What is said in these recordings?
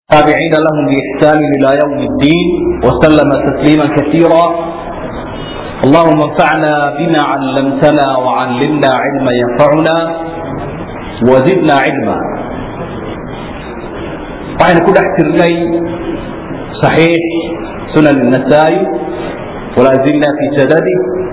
التابعين لهم بإحسان إلى يوم الدين وسلم تسليما كثيرا اللهم انفعنا بما علمتنا وعلمنا علما ينفعنا وزدنا علما waxaynu ku dhex jirnay صaxiix sunan النasaa'i walaa zilna fi sadadi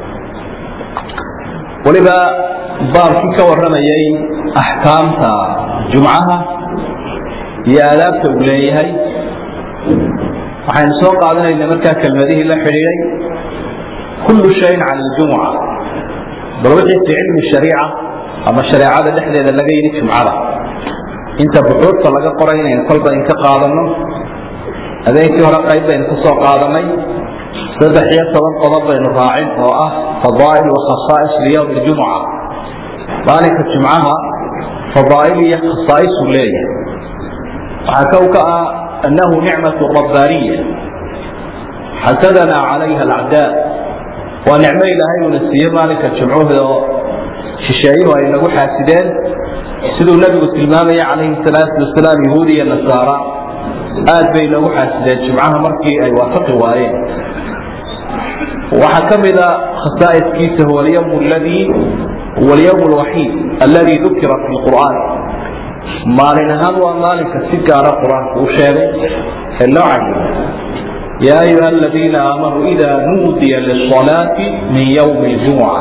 weliba baabkii ka warramayay axkaamta jumcaha iyo aadaabta uu leeyahay waxaynu soo qaadanayna markaa kelmadihii la xidhiiday kullu shayin can اljumca bal wixii fi cilmi shariica ama shareecada dhexdeeda laga yidhi jumcada inta buxuurta laga qoray inaynu kolba in ka qaadano habeenkii hore qayb baynu ka soo qaadanay saddex iyo toban qodob baynu raacin oo ah fadaa'il wa khasaa'is liyowm ljumca maalinka jumcaha fadaa'il iyo khasaa'isuu leeyahay waxaa kow ka ah annahu nicmatu rabbaaniya xasadana calayha alacdaa waa nicmo ilaahay uuna siiye maalinka jumcuhu oo shisheeyuhu ay nagu xaasideen siduu nabigu tilmaamaya calayhi salaatu wasalaam yahuudi iyo nasaara aad bay nagu xaasideen jumcaha markii ay waafaqi waayeen waxaa ka mida khasaa'iskiisa huwa alyawm alladii huwa alyawm alwaxiid alladii dukira fi lqur'aan maalin ahaan waa maalinka si gaara qur-aanku u sheegay ee loo cayimay yaa ayuha aladiina aamanuu ida nuudiya lisalaati min ywmi ljumuca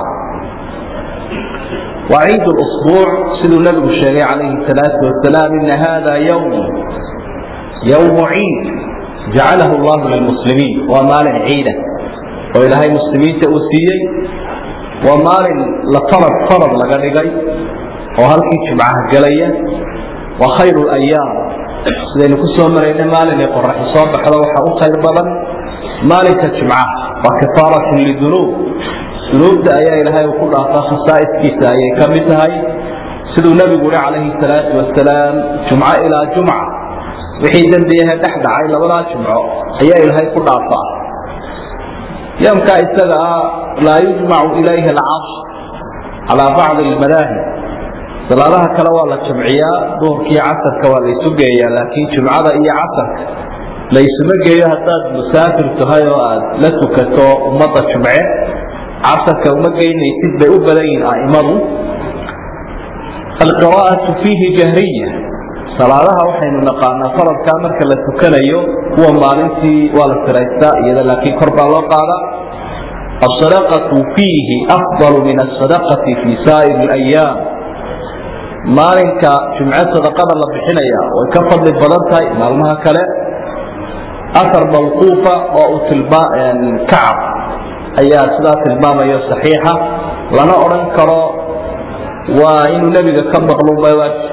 وعيد الأسبوع siduu نبgu sheegay عليه الصلاaة وaسلام إن hذا يوم يوم عيid جaعaله الله للمسلمين waa maalin ciida oo ilaahay مسلimiinta uu siiyey waa maalin la farad farad laga dhigay oo halkii jumcaha gelaya waa khayr الأياam sidaynu ku soo marayna maalinay qoraxi soo baxdo waxa u khayr badan maalinka jumcaha waa kafaaraة لذنوب dunuubta ayaa ilaahay uu ku dhaafaa khasaa'iskiisa ayay ka mid tahay siduu nebigu uhi calayhi salaatu wasalaam jumco ilaa jumca wixii dembiyahe dhex dhacay labadaa jumco ayaa ilaahay ku dhaafaa yoomkaa isaga ah laa yujmacu ilayhi alcasr calaa bacdi almadaahib salaadaha kale waa la jamciyaa duhurkii casarka waa laysu geeyaa laakiin jumcada iyo casarka laysuma geeyo haddaad musaafir tahay oo aad la tukato ummadda jumce casarka uma geynaysid bay u badan yihiin aimadu alqira'atu fiihi jahriya salaadaha waxaynu naqaanaa faradkaa marka la tukanayo kuwa maalintii waa la siraystaa iyada laakiin kor baa loo qaadaa asadaqatu fiihi afdalu min asadaqati fi saa'ir alayaam maalinka jumce sadaqada la bixinaya way ka fadli badan tahay maalmaha kale ahar mawquufa oo uu tilmaa kacab ayaa sidaa tilmaamayo saxiixa lana odhan karo waa inuu nebiga ka maqluuba waajib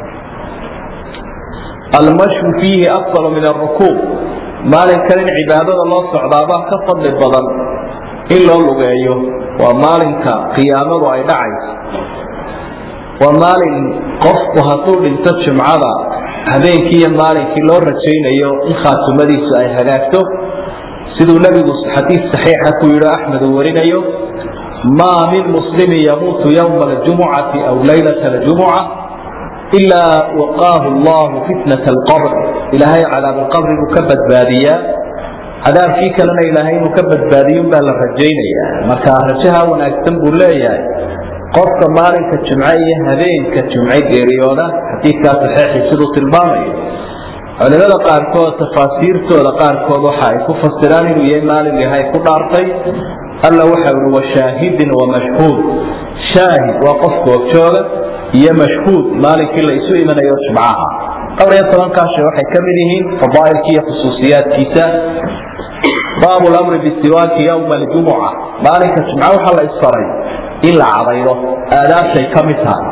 almashyu fiihi afdalu min arukuub maalinkan in cibaadada loo socdaabaa ka fadli badan in loo lugeeyo waa maalinka qiyaamadu ay dhacayso waa maalin qofku hadduu dhinto jumcada habeenkii iyo maalinkii loo rajaynayo in khaatumadiisu ay hagaagto siduu nebigu xadiis saxiixa ku yidhi axmed uu warinayo maa min muslimin yamuutu ywma aljumucati aw laylata aljumuca ilaa waqaahu allahu fitnat alqabr ilaahay cadaab alqabri buu ka badbaadiyaa cadaabkii kalena ilaahay inuu ka badbaadiyun baa la rajaynayaa marka rajaha wanaagsan buu leeyahay qofka maalinka jumce iyo habeenka jumce geeriyooda xadiidkaa saxiixii siduu tilmaamayo culimada qaarkood tafaasiirtooda qaarkood waxa ay ku fasiraan inuu yahay maalin yahay ku dhaartay alla waxa ui washaahidin wamashhuud shaahid waa qof googjooga iyo mashhuud maalinkii la isu imanayo jumcaha dhowr iyo tobankaa shay waxay ka mid yihiin fadaa'ilki iyo khusuusiyaadkiisa baabu lamri bisiwaaki yowma aljumuca maalinka jumca waxaa la isfaray in la cadaydo aadaabtay ka mid tahay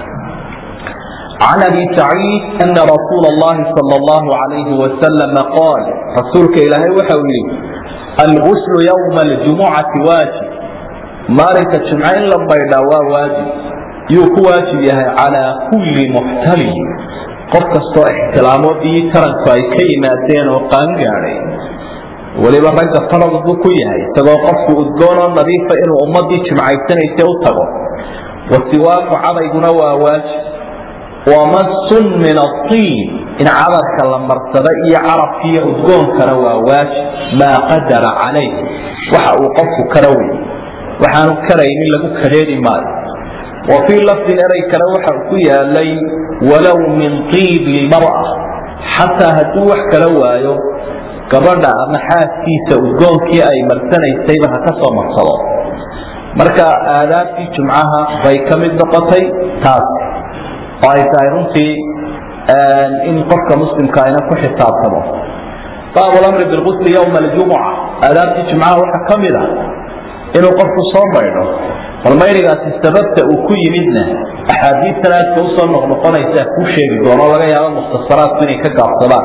عن أبي سعيد أن رسول الله صلى الله عليه وسلم قال رسولك إلهي وحوي الغسل يوم الجمعة واجب مالك الجمعين لبيدا واجب يوك واجب يهي على كل محتمل قف كستو احتلامو دي ترنكو أي كيماتين وقان قاري weliba ragga farad buu ku yahay isagoo qofku udgoonoo nadiifa inuu ummadii jimcaysanaysa u tago wasiwaaku cadayguna waa waajib wamasun min atiin in cadarka la marsado iyo carabkiiyo udgoonkana waa waajib maa qadara calayh waxa uu qofku kara wey waxaanu karaynin lagu kadeedi maayo wa fii lafdin erey kale waxa ku yaalay walow min tiibi lmar'a xataa hadduu wax kala waayo gabadha ama xaaskiisa udgoonkii ay marsanaysayba ha ka soo marsado marka aadaabtii jumcaha bay ka mid noqotay taas oo ay tahay runtii in qofka muslimka ayna ku xisaabtamo baabu lamri bilqusli yowma aljumuca aadaabtii jumcaha waxaa ka mid a inuu qofku soo maydho bal mayrigaasi sababta uu ku yimidna axaadiistan aadka usoo noqnoqonaysa ku sheegi doono laga yaabo mukhtasaraadku inay ka gaabsadaan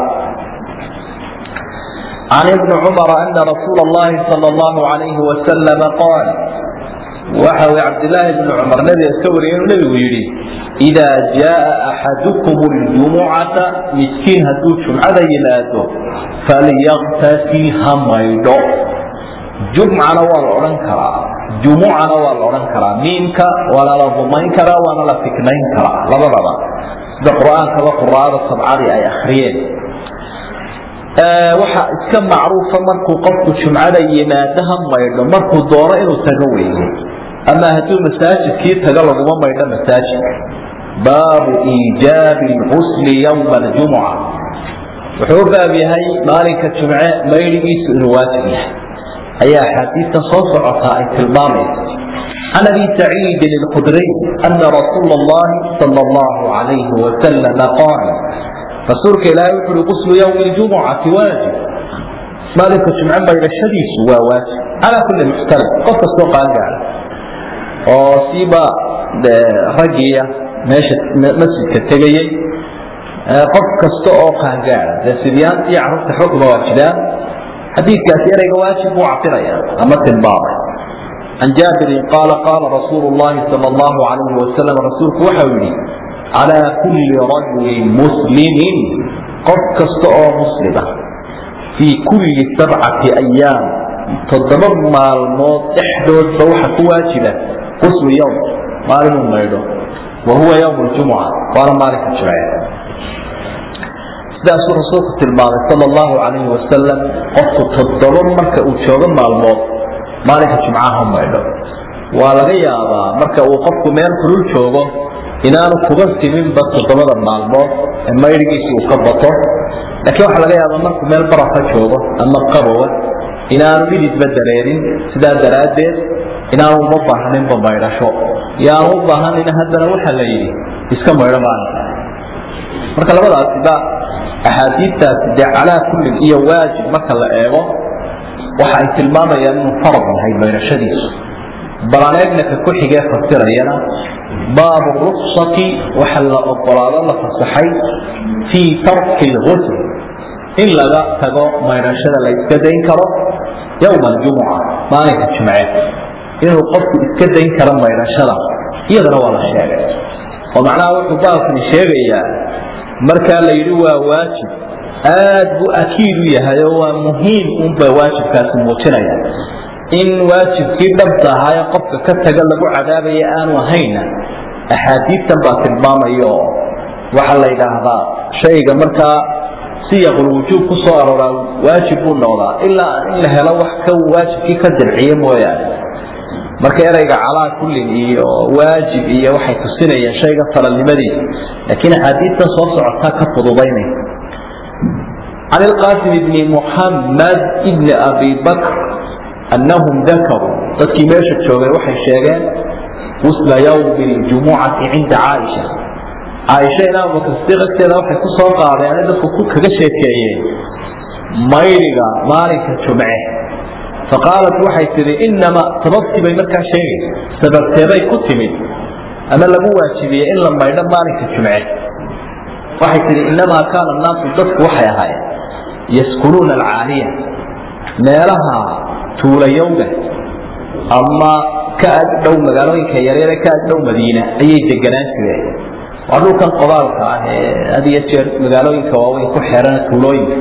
can ibni cumara ana rasuula allahi sala allahu alayhi wasalama qaal waxa uu cabdilaahi bni cumar nabiga ka wariyay inuu nebigu yidhi idaa jaaa axadukum ljumucata miskiin hadduu jumcada yimaado falyaktasil ha maydho jumcana waa la odhan karaa jumucana waa la odhan karaa miimka waana la dumayn karaa waana la fiknayn karaa labadaba sida qur-aankaba quraada sabcadii ay akriyeen waxa iska macruufa markuu qofku jumcada yimaado ha maydho markuu doono inuu tago weeye ama hadduu masaajidkii tago laguma maydho masaajidka baabu iijaabi lxusli yowma aljumuca wuxuu u baab yahay maalinka jumce maydhigiisu inuu waajib yahay ayaa axaadiista soo socotaa ay tilmaamaysa can abi saciidin alkhudriy ana rasuula allahi sala allahu calayhi wasalama qaal rasuulka ilaahay wuxu uhi quslu yowmi ljumucati waajib maalinka jumce maydhashadiisu waa waajib calaa kulli muxtalim qof kastoo qaangaara oo siiba raggiya meesha masjidka tegayey qof kasta oo qaangaara dee sidyaanta iyo carruurta xogma waa jiraan xadiidkaasi ereyga waajib buu cabiraya ama tilmaamay can jaabirin qaala qaala rasuulu llahi sala allahu calayhi wasalam rasuulku waxau yidhi calaa kulli rajulin muslimin qof kasta oo muslima fii kulli sabcati ayaam toddoba maalmood dhexdoodba waxa ku waajiba quslu yowm maalinuu maydho wa huwa yowm ljumuca waana maalinka jimce sidaasuu rasuulku tilmaamay sal allahu calayhi wasalam qofku toddoba marka uu joogo maalmood maalinka jumcaha maydho waa laga yaabaa marka uu qofku meel kulul joogo inaanu kuba siminba toddobada maalmood ee maydhigiisi uu ka bato laakiin waxaa laga yaabaa markuu meel barafa joogo ama qabowa inaanu dhididba dareerin sidaa daraaddeed inaanu uma baahninba maydhasho yaanu u baahanin haddana waxaa la yidhi iska maydho maalinka marka labadaasiba axaadiistaasi dee calaa kullin iyo waajib marka la eego waxa ay tilmaamayaan inuu farad yahay maydhashadiisu balaneegnaka ku xigee fasirayana baabu ruksati waxa la ogolaado la fasaxay fii tarki lgusl in laga tago maydhashada la iska dayn karo yowma aljumuca maalinka jumceed inuu qofku iska dayn karo maydhashada iyadana waa la sheegay oo macnaha wuxuu baabkani sheegayaa markaa la yidhi waa waajib aad buu akiid u yahay oo waa muhiim unba waajibkaasi muujinaya in waajibkii dhabta ahaaye qofka ka taga lagu cadaabaya aanu ahayna axaadiistan baa tilmaamaya oo waxaa la yidhaahdaa shayga markaa siyaqulwujuub ku soo arooraa waajib buu noqdaa ilaa in la helo wax ka waajibkii ka dabciye mooyaane marka ereyga calaa kullin iyo waajib iyo waxay tusinayaan shayga falalnimadiisa laakiin axaadiistan soo socotaa ka fududaynaysa can ilqaasim bni muxamed ibni abi bakr annahum dakaruu dadkii meesha joogay waxay sheegeen gusla yowmi ljumucati cinda caaisha caaisha in abubakr sidiiq agteeda waxay ku soo qaadeen dadku ku kaga sheekeeyeen mayriga maalinka jumce faqaalat waxay tihi inama sababtii bay markaa sheegaysa sababteebay ku timid ama lagu waajibiyey in la maydho maalinka jumce waxay tihi inamaa kaana naasu dadku waxay ahaayeen yaskunuuna alcaaliya meelaha tuulayowga ama ka ag dhow magaalooyinka yaryare ka ag dhow madiina ayay deganaan jireen waa dhulkan qodaalka ah ee had iyo jeer magaalooyinka waaweyn ku xeeran tuulooyinka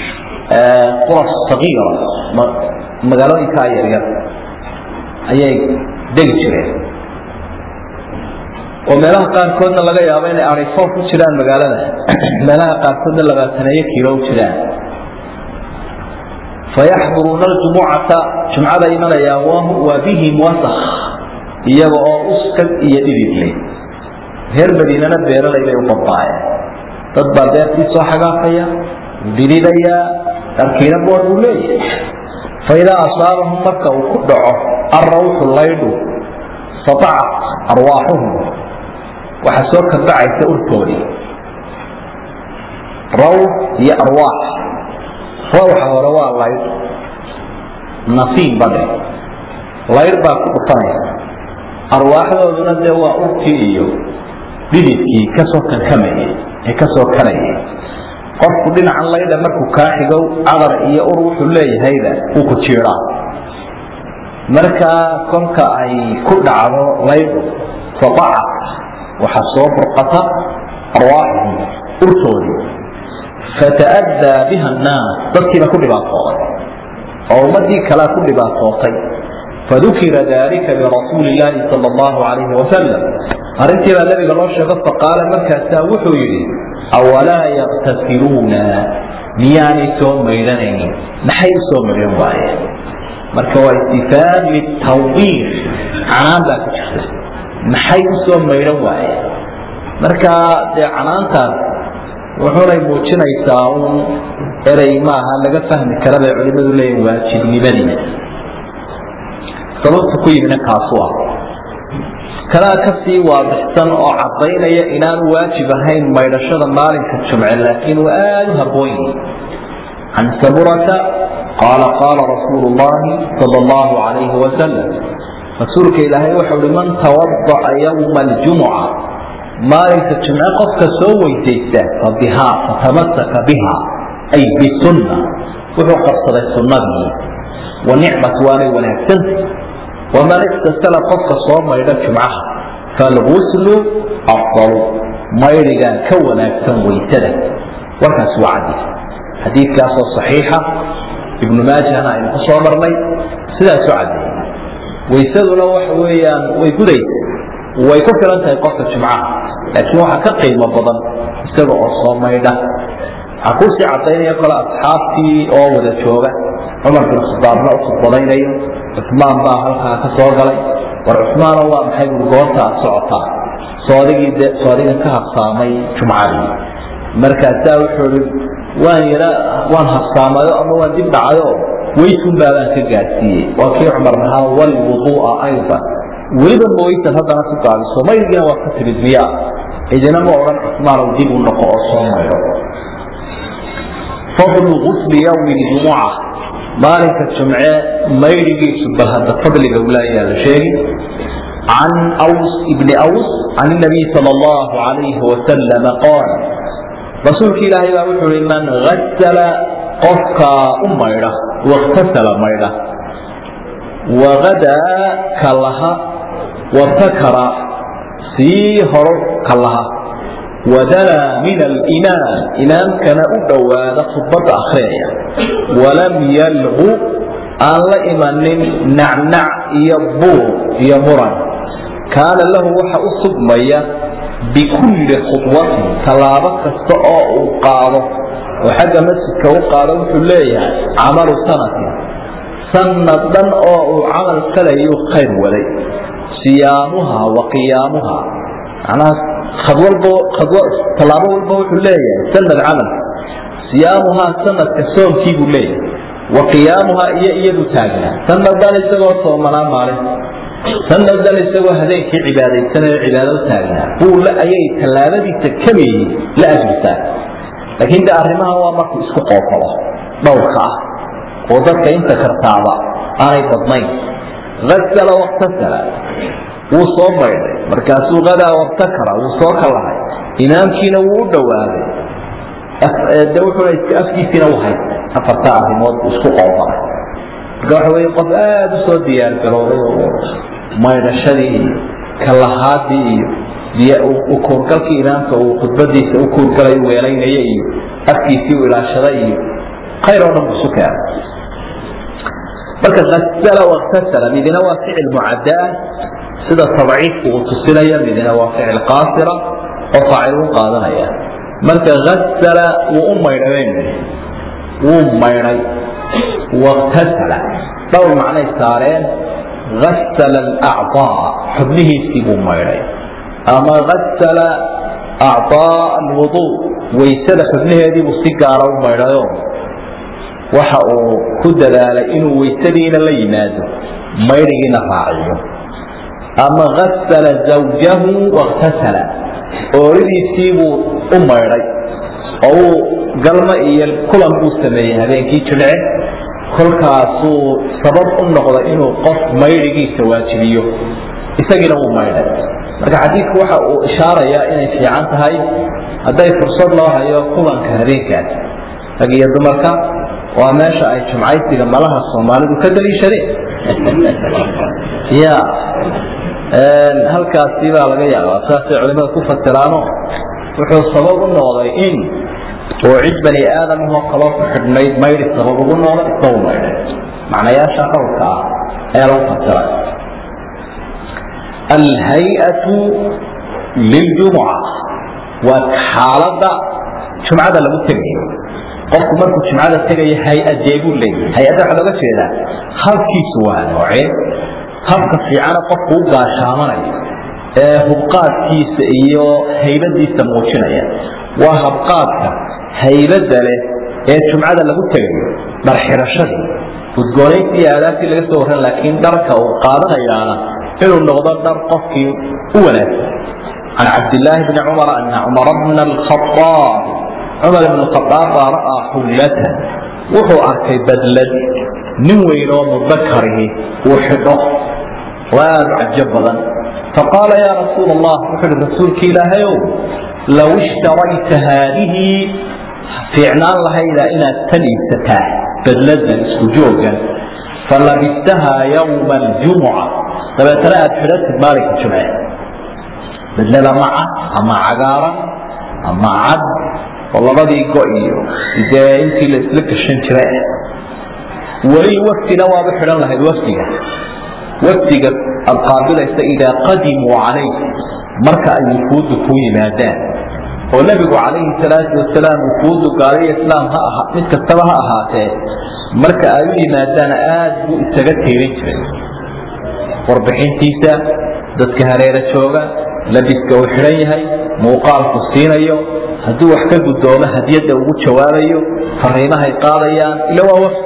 quras sagiira magaalooyinkaa yaryar ayay degi jireen oo meelaha qaarkoodna laga yaabo inay arifo ku jiraan magaalada meelaha qaarkoodna labaataneeyo kiilo u jiraan fayaxduruuna aljumucata jumcada imanayaan waa bihim wasak iyaga oo uskag iyo dhididle reer madiinana beeralay bay u badbaayeen dad baa beertii soo xagaafaya dhididayaa dharkiina boor buu leeyahay faidaa asaabahum marka uu ku dhaco arrawxu laydhu satacat arwaaxuhum waxaa soo kabacaysa urtoodii rawx iyo arwaax rawxa hore waa laydh nasiin badhe laydh baa ku dhufanaysa arwaaxdooduna dee waa urtii iyo dhididkii kasoo kankamayay ee kasoo karayay qofku dhinacan laydha markuu kaa xigow cadar iyo ur wuxuu leeyahayba uu ku jiiraa markaa kolka ay ku dhacdo laydhu fadacat waxaa soo burqata arwaaxuhum urtoodii fata'addaa biha annaas dadkiiba ku dhibaatooday oo ummadii kalea ku dhibaatootay fadukira dalika lirasuuli illaahi sala allahu calayhi wasalam arrintii baa nabiga loo sheego faqaala markaasaa wuxuu yidhi awalaa yaktasiluuna miyaanay soo maydhanaynin maxay u soo maydhan waayeen marka waa istifaad litawbiir canaan baa ku jirta maxay u soo maydhan waayeen marka dee canaantaas wuxunay muujinaysaa un erey maaha laga fahmi kara bay culimadu leeyihin waajibnimadii sababta ku yimina kaasu ah kanaa kasii waadixsan oo cadaynaya inaanu waajib ahayn maydhashada maalinka jumce laakiin uu aada u habboon yihi can saburata qaala qaala rasuulu llahi sala allahu calayhi wasalam rasuulka ilaahay wuxuu uhi man tawada'a yowma aljumuca maalinka jumce qofka soo weysaysta fabihaa fatamasaka biha ay bisunna wuxuu qabsaday sunnadii wa nicmat waanay wanaagsanta waman iktasala qofka soo maydha jumcaha falguslu afdalu maydhigaa ka wanaagsan waysada warkaasi waa cadis xadiidkaasoo saxiixa ibnu maajahna aynu ku soo marnay sidaasu caddeeyey waysaduna waxa weeyaan way gudaysa way ku filan tahay qofka jumcaha laakiin waxaa ka qiimo badan isaga oo soo maydha waxaa kusii cadaynaya kole asxaabtii oo wada jooga cumar bin khadaabna u khudbadaynayo cusmaan baa halkaa ka soo galay war cusmaano waa maxay bui goorta aad socotaa soodigii de soodigan ka habsaamay jumcadii markaasaa wuxuu i waan yara waan habsaamayo ama waan dib dhacayo weysun baabaan ka gaadsiiyey waa kii cumar lahaa walwuduu'a aydan weliba mawaysan haddana ku gaadiso maydgiina waa ka timid miyaa idina ma odhan cusmaanow dib u noqo oo soo maydho fadlu gusli yawmi ljumuca maalinka jumce maydhigiisu bal hadda fadliga ulaayaa la sheegi can ws ibni ws can nabiy sal allahu alayhi wasalam qaal rasuulka ilaahay baa wuxuu i man gasala qofka u maydha waktasala maydha wagadaa kalaha wabtakara sii horo kalaha wadanaa min alimaam imaamkana u dhowaada khudbadda akhriyaya walam yalgu aan la imanin nacnac iyo buur iyo muran kaana lahu waxa u sugmaya bikulli khudwatin tallaabo kasta oo uu qaado oo xagga masjidka u qaado wuxuu leeyahay camalu sanatin sanad dhan oo uu camal falayuu khayr waday siyaamuha wa qiyaamuha macnaha khadwalbo khadw tallaabo walba wuxuu leeyahay sanad camal siyaamuhaa sanadka soomkii buu leeyahay wa qiyaamuhaa iyo iyadu taagnaa sanaddan isagoo soomanaa maalin sanaddan isagoo habeenkii cibaadaysanayo cibaado taagnaa buu ayay tallaabadiisa kamiyi la ajirtaa laakiin de arrimaha waa markuu isku qoofalo dhowrka ah oo dadka inta kartaaba aanay badnayn asala waktasala wuu soo maydhay markaasuu hadaa wabtakara wuu soo kalahay imaamkiina wuu u dhowaaday de wuxuuna iska afkiisiina u haystay afarta arrimood buu isku qoofalay marka waxa weye qof aada u soo diyaar garooday oo maydhashadii iyo kalahaadii iyo ukuurgalkii imaamka uu khudbadiisa u kuurgalay weelaynaya iyo afkiisii u ilaashaday iyo khayr oo dhan buu isu keenay marka asala waktasala midina waa ficil mucaddaa sida tabciidku uu tusinaya midina waa ficil qaasira oo faacil u qaadanaya marka asala wuu u maydhay wuu maydhay waktasala dhowr macnay saareen asala alacdaa xubnihiisii buu maydhay ama asala acdaa alwuduu waysada xubnaheediibuu si gaara u maydhayo waxa uu ku dadaalay inuu waysadiina la yimaado maydhigiina raaciyo ama asala zawjahu waktasala ooridiisiibuu u maydhay oo uu galmo iyo kulan buu sameeyey habeenkii jimce kolkaasuu sabab u noqday inuu qof maydhigiisa waajibiyo isagiina wuu maydhay marka xadiidku waxa uu ishaarayaa inay fiican tahay hadday fursad loo hayo kulanka habeenkaas rag iyo dumarka waa meesha ay jumcaysiga malaha soomaalidu ka daliishadeen ya halkaasi baa laga yaabaa saasay culimada ku fasiraano wuxuu sabab u noqday in oo cid bani aadamahoo kaloo ku xidhnayd maydhi sabab ugu noqday isagu maydhay macnayaasha qowlka ah ayaa lagu fasiray alhay-atu liljumuca waa xaaladda jumcada lagu tegayo qofku markuu jumcada tegayo hay-adee buu leeyahay hay-adda waxaa looga jeedaa habkiisu waa noocee habka fiicana qofku u gaashaamanayo ee hubqaadkiisa iyo haybadiisa muujinaya waa habqaadka haybadda leh ee jumcada lagu tegayo dhar xirashadii udgoonaysii aadaabtii laga soo warran laakiin dharka uu qaadanayaana inuu noqdo dhar qofkii u wanaagsan can cabdillaahi bni cumar ana cumara bna alkhaaab cumar ibn khaaab baa ra'aa xullatan wuxuu arkay badlad nin weyn oo mudakarihi uu xidho oo aada u cajo badan faqaala yaa rasuul allah wuxuu ihi rasuulki ilaahayow low ishtarayta haadihi fiicnaan lahayda inaad tan iibsataa badladan isku joogan falabistahaa yawma aljumuca dabeetana aad xidhatid maalinka jumce badlada maca ama cagaaran ama cad oo labadii go iyo dee intii la isla gashan jiray ah weli waftina waaba xidhan lahayd wafdiga wafdiga aad qaabilaysa idaa qadimuu calayk marka ay wufuuddu kuu yimaadaan oo nebigu calayhi salaatu wasalaam wufuuddu gaaliyo islaam ha aha mid kastaba ha ahaatee marka ay u yimaadaan aad buu isaga tiirin jiray warbixintiisa dadka hareera jooga labiska uu xidhan yahay muuqaalku siinayo hadduu wax ka guddoomo hadiyadda ugu jawaabayo fariimahay qaadayaan ila waa wafdi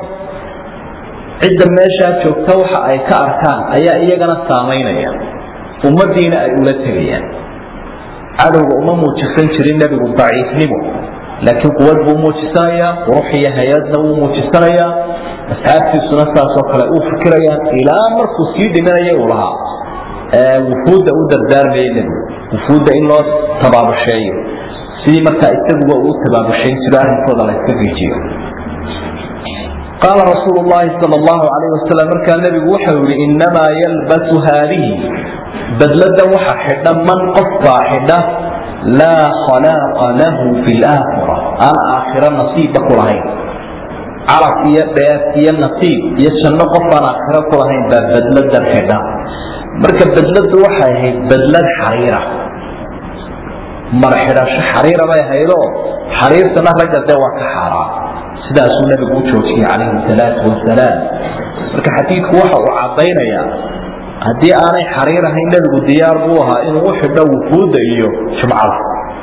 cidda meeshaa joogta waxa ay ka arkaan ayaa iyagana saamaynaya ummaddiina ay ula tegayaan cadowga uma muujisan jirin nebigu daciifnimo laakiin quwad buu muujisanayaa qurux iyo hay-adna wuu muujisanayaa asxaabtiisuna saasoo kale uu fikirayaan ilaa markuu sii dhimanaya uu lahaa wufuudda u dardaarmaya nebigu wufuudda in loo tabaabusheeyo sidii markaa isaguba uu tabaabushayn jiro arrinkooda la iska riijiyo qaala rasuulu llahi sal allahu calayh wasalam markaa nebigu waxau yihi innamaa yalbasu haadihi badladan waxa xidha man qof baa xidha laa khalaaqa lahu fi laakhira aan aakhiro nasiibba ku lahayn carab iyo dheef iyo nasiib iyo janno qof aan aakhiro ku lahayn baa badladan xidha marka badladu waxay ahayd badlad xariira mar xidhasho xariira bay ahaydoo xariirtana ragga dee waa ka xaaraan sidaasuu nabigu u joojiyey calayhi salaatu wasalaam marka xadiidku waxa uu caddaynayaa haddii aanay xariir ahayn nebigu diyaar buu ahaa inuu u xidho wufuudda iyo jumcada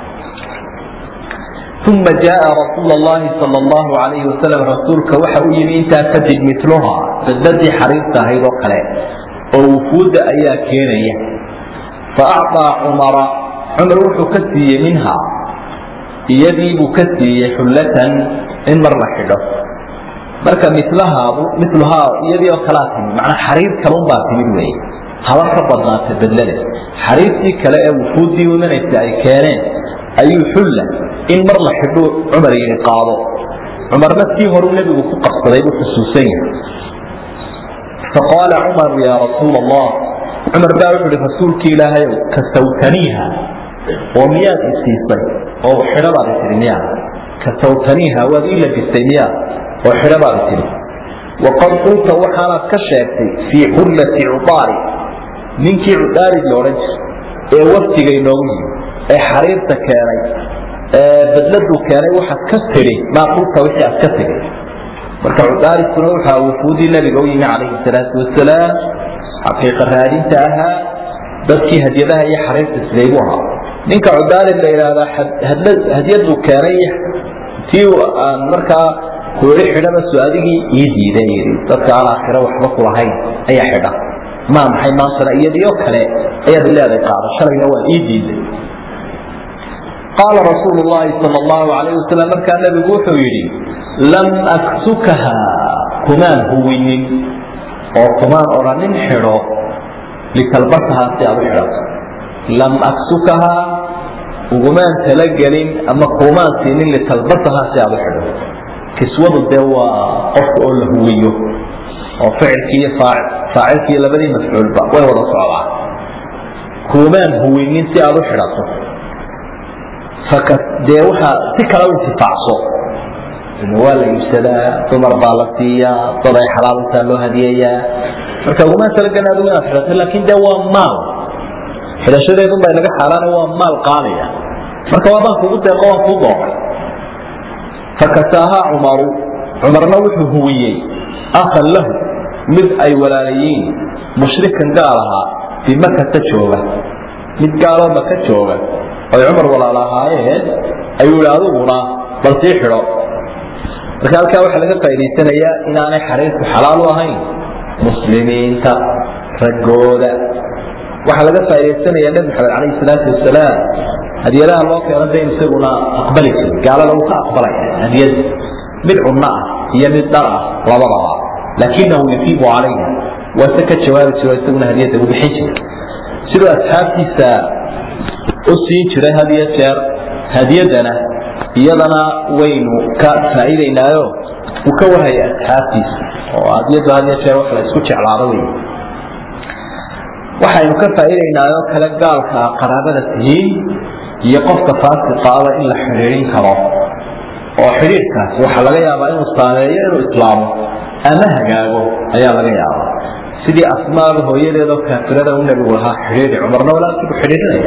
uma jaaa rasuul llahi sal llahu alayhi wasalam rasuulka waxa u yimi intaa kadib miluha badladii xariirta ahayd oo kale oo wufuudda ayaa keenaya fa acطaa cumara cumar wuxuu ka siiyey minha iyadii buu ka siiyey xullatan in mar la xidho marka milahaadu miluhaa iyadii oo kalaa timid macnaa xariir kalun baa timid weeye haba ka badnaatay bedlada xariirtii kale ee wufuuddii imanaysa ay keeneen ayuu xulla in mar la xidhuu cumar yidhi qaado cumarna sii horuu nebigu ku qabsaday buu xusuusan yahay faqaala cumaru yaa rasuula allah cumar baa wuxuu ihi rasuulki ilaahayow kasawtaniiha oo miyaad isiisay oo xidhabaad tihi miyaa kasawtaniiha waad ii labisay miyaa oo xidhabaad tihi waqad qulta waxaanaad ka sheegtay fii xullati cudaari ninkii cudaarid la odhan jiray ee waftiga inoogu yimi ee xariirta keenay ee badladuu keenay waxaad ka tidhi maa qulta wixii aad ka tegay marka cudaaridkuna waxaa wufuudii nabiga u yimi calayhi salaatu wasalaam xaqiiqa raadinta ahaa dadkii hadyadaha iyo xariirta siday buu ahaa ninka cudaarid la yidhaahdaa hadyaduu keenay tii aan markaa kuuli xidhaba su adigii ii diiday yidhi dadka aan aakhiro waxba kulahayn ayaa xidha maa maxay maantana iyadiio kale ayaad leeday qaado shalayna waa ii diiday qaala rasuulu llahi sal allahu alayh wasalam markaa nabigu wuxuu yidhi lam aksukaha kumaan huwinin oo kumaan odhanin xidho litalbasahaa si aad u xidhato lam aksukaha ugumaan talagelin ama kumaan siinin litalbasahaa si aad u xidho kiswadu dee waa qofka oo la huwiyo oo ficilkii iyo faacilkii labadii mafcuulba way wada socdaan kuumaan huwinin si aad u xidhato dee waxaa si kale u intifaacso waa la iibsadaa dumar baa la siiyaa dad ay xalaaluntaa loo hadiyayaa marka ugumaan talagelin adigu inaad xidhato laakin dee waa maal xidhashadeedun bay naga xaaraana waa maal qaaliya marka waa baan kugu deeqo waan kuu doonay fakasaahaa cumaru cumarna wuxuu huwiyey akhan lahu mid ay walaalayiin mushrikan gaal ahaa bimakata jooga mid gaaloo maka jooga oy cumar walaal ahaayeen ayuu yihi adiguna bal sii xidho marka halkaa waxaa laga faa'idaysanayaa inaanay xariirku xalaal u ahayn muslimiinta raggooda waxaa laga faa'idaysanayaa nebi maxamed calayhi salaatu wasalaam hadiyadaha loo keeno dayn isaguna aqbali jiray gaalada uu ka aqbalaya hadiyad mid cunno ah iyo mid dhar ah labadaba laakinahu yufiibu calayha waase ka jawaabi jiro isaguna hadiyadda u bixin jiray siduu asxaabtiisa u siin jiray had iyo jeer hadiyaddana iyadana waynu ka faa'iidaynaayo uu ka warhaya asxaabtiisa oo hadiyaddu had iyo jeer wax la isku jeclaado wey waxaynu ka faa'iidaynaayoo kale gaalka qaraabada tihiin iyo qofka faasiqaaba in la xidhiidhin karo oo xidhiidhkaasi waxaa laga yaabaa inuu saameeyo inuu islaamo ama hagaago ayaa laga yaabaa sidii asmaaba hooyadeedoo kaafirada u nebigu lahaa xidhiidhi cumarna walaalkiibu xidhiidhinaya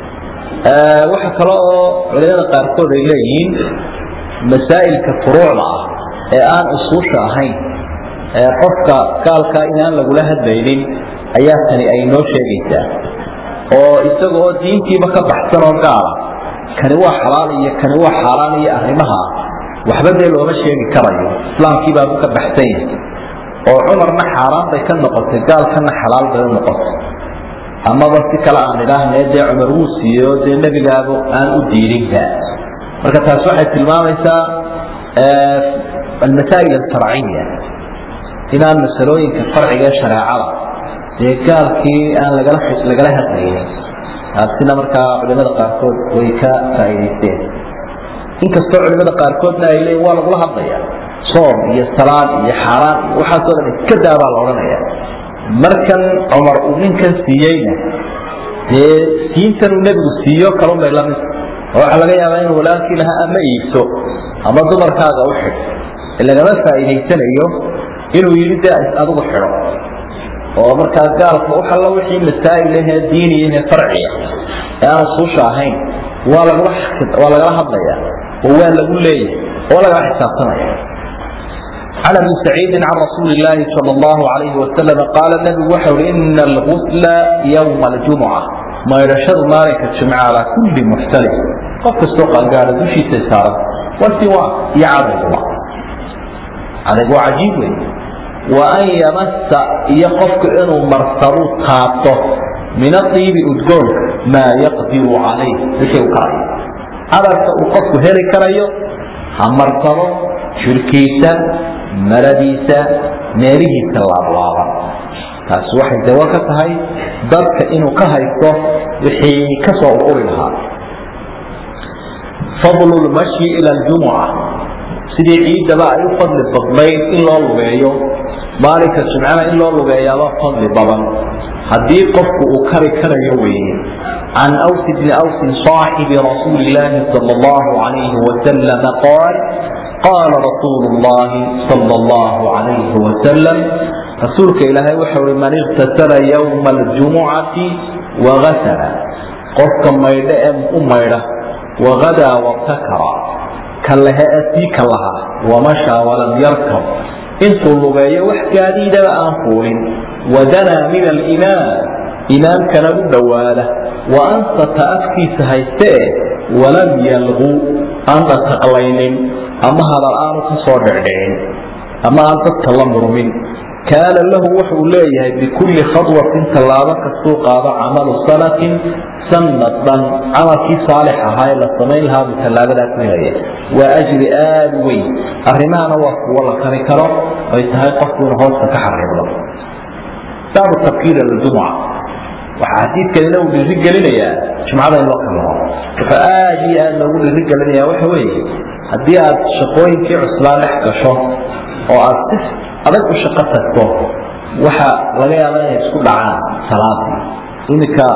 waxa kale oo culimada qaarkood ay leeyihiin masaa'ilka furuucda ah ee aan usuusha ahayn ee qofka gaalka inaan lagula hadlaynin ayaa tani ay noo sheegaysaa oo isaga oo diintiiba ka baxsan oo gaala kani waa xalaal iyo kani waa xaaraan iyo arrimaha waxba dee looma sheegi karayo islaamkiibaabu ka baxsan yahay oo cumarna xaaraan bay ka noqotay gaalkana xalaal bay u noqotay amaba si kale aan idhaahnee dee cumar wuu siiyo dee nebigaaba aan u diidinba marka taas waxay tilmaamaysaa almasaa'il alfarciya inaan masalooyinka farciga ee shareecada dee gaalkii aan lagala lagala hadlaynin taasina markaa culimada qaarkood way ka faa'idaysteen inkastoo culimada qaarkoodna ay leeyiin waa lagula hadlaya soom iyo salaad iyo xaaraan iyo waxaasoo dhan iska daabaa la odhanaya markan cumar uu ninkan siiyeyna dee siintan uu nebigu siiyo kalun bay lamid oo waxaa laga yaabaa inuu walaalkii lahaa ama iibso ama dumarkaaga u xidh lagama faa'iidaysanayo inuu yidhi dee adigu xidho oo markaa gaalka waxalla wixii masaa'il ahee diiniyahe farciya ee aan usuusha ahayn waa lagula waa lagala hadlaya oo waa lagu leeyahay oo lagala xisaabtamaya عن ابي سعيد عن رسول الله صلى الله عليه وسلم قال النبي وحر ان الغسل يوم الجمعه ما يرشد مالك الجمعه على كل محتلف قف السوق قال دوشي سيسارة والسواء يعرض الله عرض عجيب وأن يمس يقفك إنه مرسلو تابطه من الطيب أدقون ما يقدر عليه بشيء كراي أرى وقفك هيري كرايو همرسلو شركيسة مرadiisa meelihiisa laablaaba taas waxay dawo ka tahay dadka inuu ka haysto wixii ka soo ururi lahaa fadlu lmashyi ila ljumuca sidii ciidaba ay u fadli badnayd in loo lugeeyo maalinka jimcana in loo lugeeyaaba fadli badan haddii qofku uu kari karayo weeye can aws bni awsin صaaxibi rasuuli illaahi sal allahu alayhi wasalama qaal qaala rasuulu llahi sala allahu calayhi wasalam rasuulka ilaahay wuxuu uhi man iktasala yowma aljumucati wagasala qofka maydho ee u maydha wagadaa wabtakara ka lehe ee sii ka lahaa wamashaa walam yarkab intuu lugeeyo wax gaadiidaba aan fuulin wadanaa min alimaam imaamkana u dhowaada wa ansata afkiisa haystee walam yalqu aan dhataqlaynin ama hadal aanu ka soo dhicdhicin ama aan dadka la murmin kaana lahu wuxuu leeyahay bikulli khadwatin tallaabo kastuu qaado camalu sanatin sanad dhan camalkii saalix ahaa ee la samayn lahaa buu tallaabadaas helaya waa ajri aada u weyn arrimahana waa kuwo la kari karo ay tahay qofku inu hoosta ka xariblo baabu tabkiir aljumuca waxaa xadiidkanina uu dhiiri gelinayaa jumcada in loo kalao wuxuu aada iyo aada loogu dhiiri gelinaya waxa weeye haddii aad shaqooyinkii cuslaa dhex gasho oo aad si adag u shaqo tagto waxa laga yaaba inay isku dhacaan salaadii iminka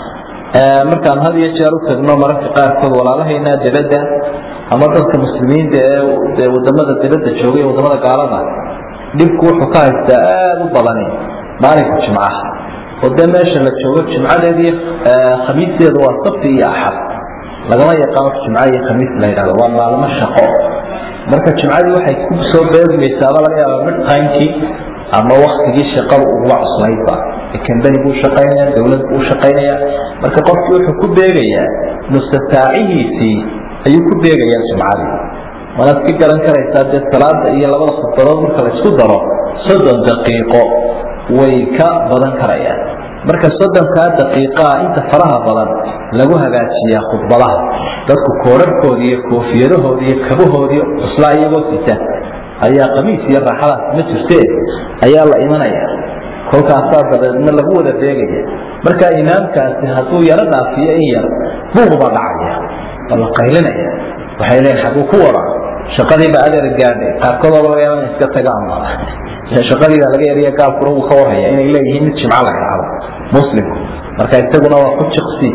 markaan had iyo jeer u tagno mararka qaarkood walaalahaynaa dibadda ama dadka muslimiinta ee wadamada dibadda joogay ee wadamada gaalada dhibku wuxuu ka haystaa aada u badani maalinka jimcaha oo dee meesha la joogo jimcadeedii khamiisteedu waa sabti iyo axad lagama yaqaan wax jimca iyo khamiis la yidhahdo waa maalmo shaqo marka jimcadii waxay ku soo beegmaysaaba laga yaaba mid timekii ama waktigii shaqada uguba cuslaydba kambani buu shaqaynaya dawlad buu shaqaynaya marka qofkii wuxuu ku beegayaa mustasaacihiisii ayuu ku beegayaa jimcadii waanaad ka garan karaysaa dee salaada iyo labada khudbadood marka la isku daro soddon daqiiqo way ka badan karayaan marka soddonkaa daqiiqaa inta faraha badan lagu hagaajiyaa khudbadaha dadku koorarhkooda iyo koofiyadahooda iyo kabahoodii cuslaa iyagoo sita ayaa qamiis iyo raaxadaas ma jirtee ayaa la imanaya kolkaasaa dabeedna lagu wada beegaya marka imaamkaasi hadduu yaro dhaafiyo in yar buuqbaa dhacaya waa la qaylinaya waxay leeyiin xaguu ku wada shaqadiiba adeer gaadhay qaarkood oo laga yaaba in iska tagaan shaqadiida laga yariya gaalkuna wuu ka warhaya inay leeyihiin mid jimco la idhaahdo muslimku marka isaguna waa ku jiqsi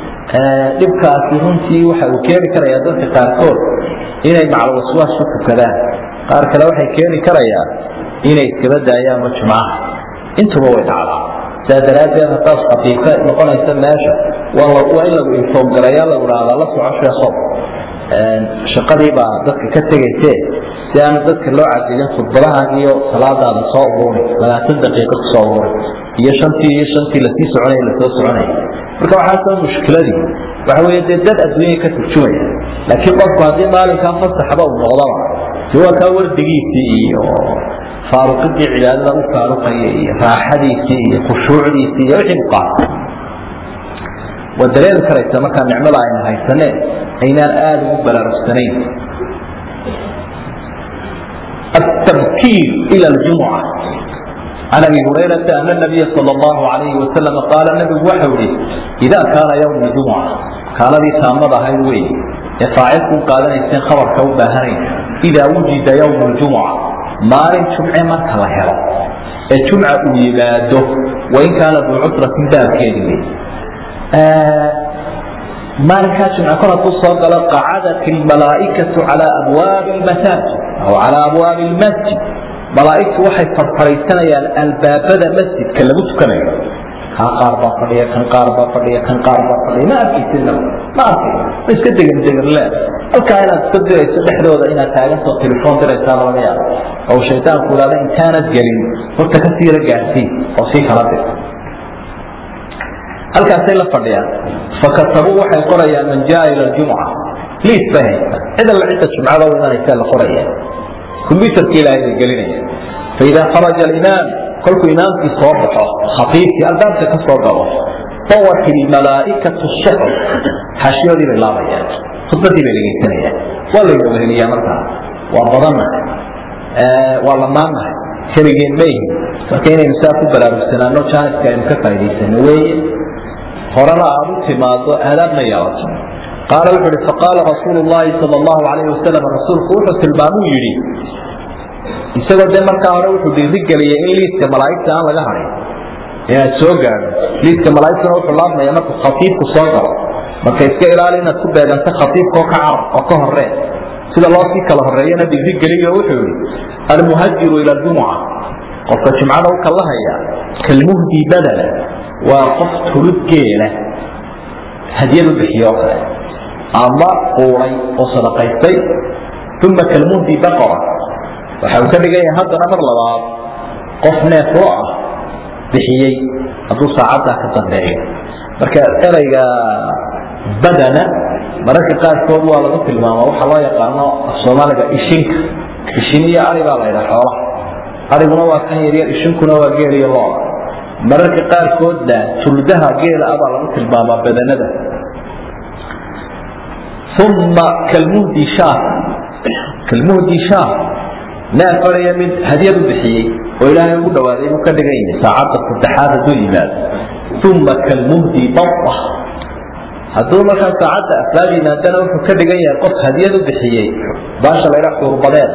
dhibkaasi runtii waxa uu keeni karaya dadka qaarkood inay macalwaswaas ku tukadaan qaar kale waxay keeni karayaan inay iskaba daayaanba jumcaha intuba way dhacdaa saa daraaddeed haddaad khafiifka noqonaysa meesha waa in lagu infoomgalayaa lagu dhahdaa la soco sheekho shaqadii baa dadka ka tegayse si aan dadka loo cadilin khudbadahan iyo salaadaada soo uruuray labaatan daqiiqo kusoo uruuray iyo shantii iyo shantii lasii soconay lasoo soconay marka waxaasoo mushkiladii waxa wey dee dad adduunya ka turjumaya laakiin qofku haddii maalinkaa fasaxba uu noqdaba de waa kaa wardigiisii iyo faaruqidii cibaadada u faaruqaya iyo raaxadiisii iyo khushuucdiisii iyo wixii u qaata waa dareemi karaysa markaa nicmada aynu haysaneen aynaan aada ugu baraarugsanayn التبكير إلى الجمعة عن ابي هريره ان النبي صلى الله عليه وسلم قال النبي وحوري اذا كان يوم الجمعه كان لي تامد هاي وي فاعلكم قال ان خبر كوبهرين اذا وجد يوم الجمعه ما جمعه ما كلا هلا الجمعه يباده وان كان ذو عسره باب كيدي maalinkaa jimce kor hadduu soo galo qacadat ilmalaa'ikatu calaa abwaabi lmasaajid aw calaa abwaabi lmasjid malaa'igtu waxay farfaraysanayaan albaabada masjidka lagu tukanayo kaa qaar baa fadhiya kan qaar baa fadhiya kan qaar baa fadhiya ma arkaysidna ma arkay ma iska degan degan le halkaa inaad iska dirayso dhexdooda inaad taagantoo telefoon diraysaaba laga yaabo oo shaydaanku idhahda intaanad gelin horta ka siira gaadhsii oo sii kala dir halkaasay la fadhiyaan fakatabuu waxay qorayaan man jaa ila ljumca liis bay haysta cid alla cidda jumcada u imanaysaa la qoraya combyuterka ilaahay bay gelinaya faidaa kharaja alimaam kolkuu imaamkii soo baxo khatiibkii albaabka ka soo galo dawat ilmalaa'ikatu suxuf xaashiyoodii bay laabayaan khudbadii bay dhegaysanayaan waa layna weheliyaa markaa waa badannahay waa lamaannahay keligeen mayhin marka inaynu saa ku baraarugsanaano jaaniska aynu ka faa'idaysano weeye horena aad u timaado aadaabna yeelato qaala wuxu uhi faqaala rasuulu llahi sala allahu calayhi wasalam rasuulku wuxuu tilmaamuu yidhi isagoo dee markaa hore wuxuu dhiirigeliyay in liiska malaa'igta aan laga hadhin inaad soo gaadho liiska malaa'igtuna wuxuu laabmaya markuu khatiibku soo galo marka iska ilaali inaad ku beeganto khatiibka oo ka carab oo ka horee sida loo sii kala horeeyana dhiirigeliyo wuxuu yihi almuhajiru ila jumuca qofka jimcada u kalahaya kalmuhdi badala waa qof tuludgeela hadiyad u bixiyo oo kale ama quuray oo sadaqaystay uma kalmuhdi baqara waxa uu ka dhigan yahay haddana mar labaad qof neef lo ah bixiyey hadduu saacaddaa ka dambeeyo marka ereyga badana mararka qaarkood waa lagu tilmaama waxaa loo yaqaano soomaaliga ishinka ishin iyo ari baa la ydhaa xoolaha ariguna waa kan yaryar ishinkuna waa geel iyo looda mararka qaarkoodna tuldaha geela ah baa lagu tilmaamaa badanada uma kalmuhdi shaah kalmuhdi shaah neef ariya mid hadiyad u bixiyey oo ilaahay ugu dhawaaday buu ka dhigan yahay saacadda saddexaad hadduu yimaado uma kalmuhdi bada hadduu markaa saacadda afraad yimaadana wuxuu ka dhigan yahay qof hadiyad u bixiyey baasha la ydhaa xuurbadeeda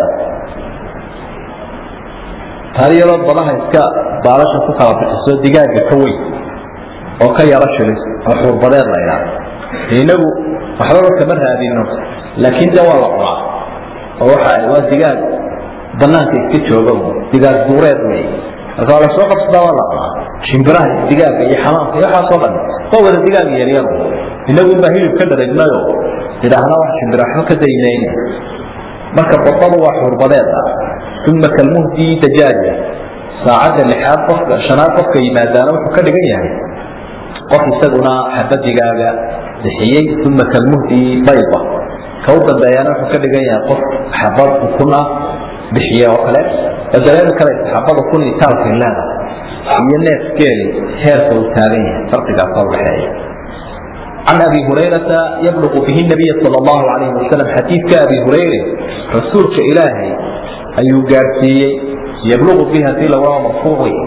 taariyadoo badaha iska baalasha ku kala bixiso digaaga ka weyn oo ka yaro shilis oo xuurbadeed la ydhaa inagu waxbaba kama raadino laakiin de waa la cunaa oo waxa waa digaag banaanka iska jooga digaag duureed wey marka waa lasoo qabsadaa waa la cunaa shimbiraha digaaga iyo xamaamka iyo waxaasoo dhan waa wada digaag yaryar inagun baa hilib ka dhareegnayo idhaahna wax shimbira waxba ka daynayna marka badadu waa xuurbadeed ah uma kalmuhdi dajaaja saacadda lixaad qofka shanaad qofka yimaadaana wuxuu ka dhigan yahay qof isaguna xabadigaaga bixiyey uma kalmuhdi bayda ka u dambeeyana wuxuu ka dhigan yahay qof xabad ukun ah bixiye oo kale oo dareemi karaysa xabada kun iyo taalkay leedahay iyo neef geeli heerka uu taagan yahay farqigaasa udhaxeeya can abi hurayrata yabluqu bihi nabiya sal allahu alayhi wasalam xadiidka abi hurayre rasuulka ilaahay ayuu gaadhsiiyey yabluqu bihi hadii lawaa marfuuc wey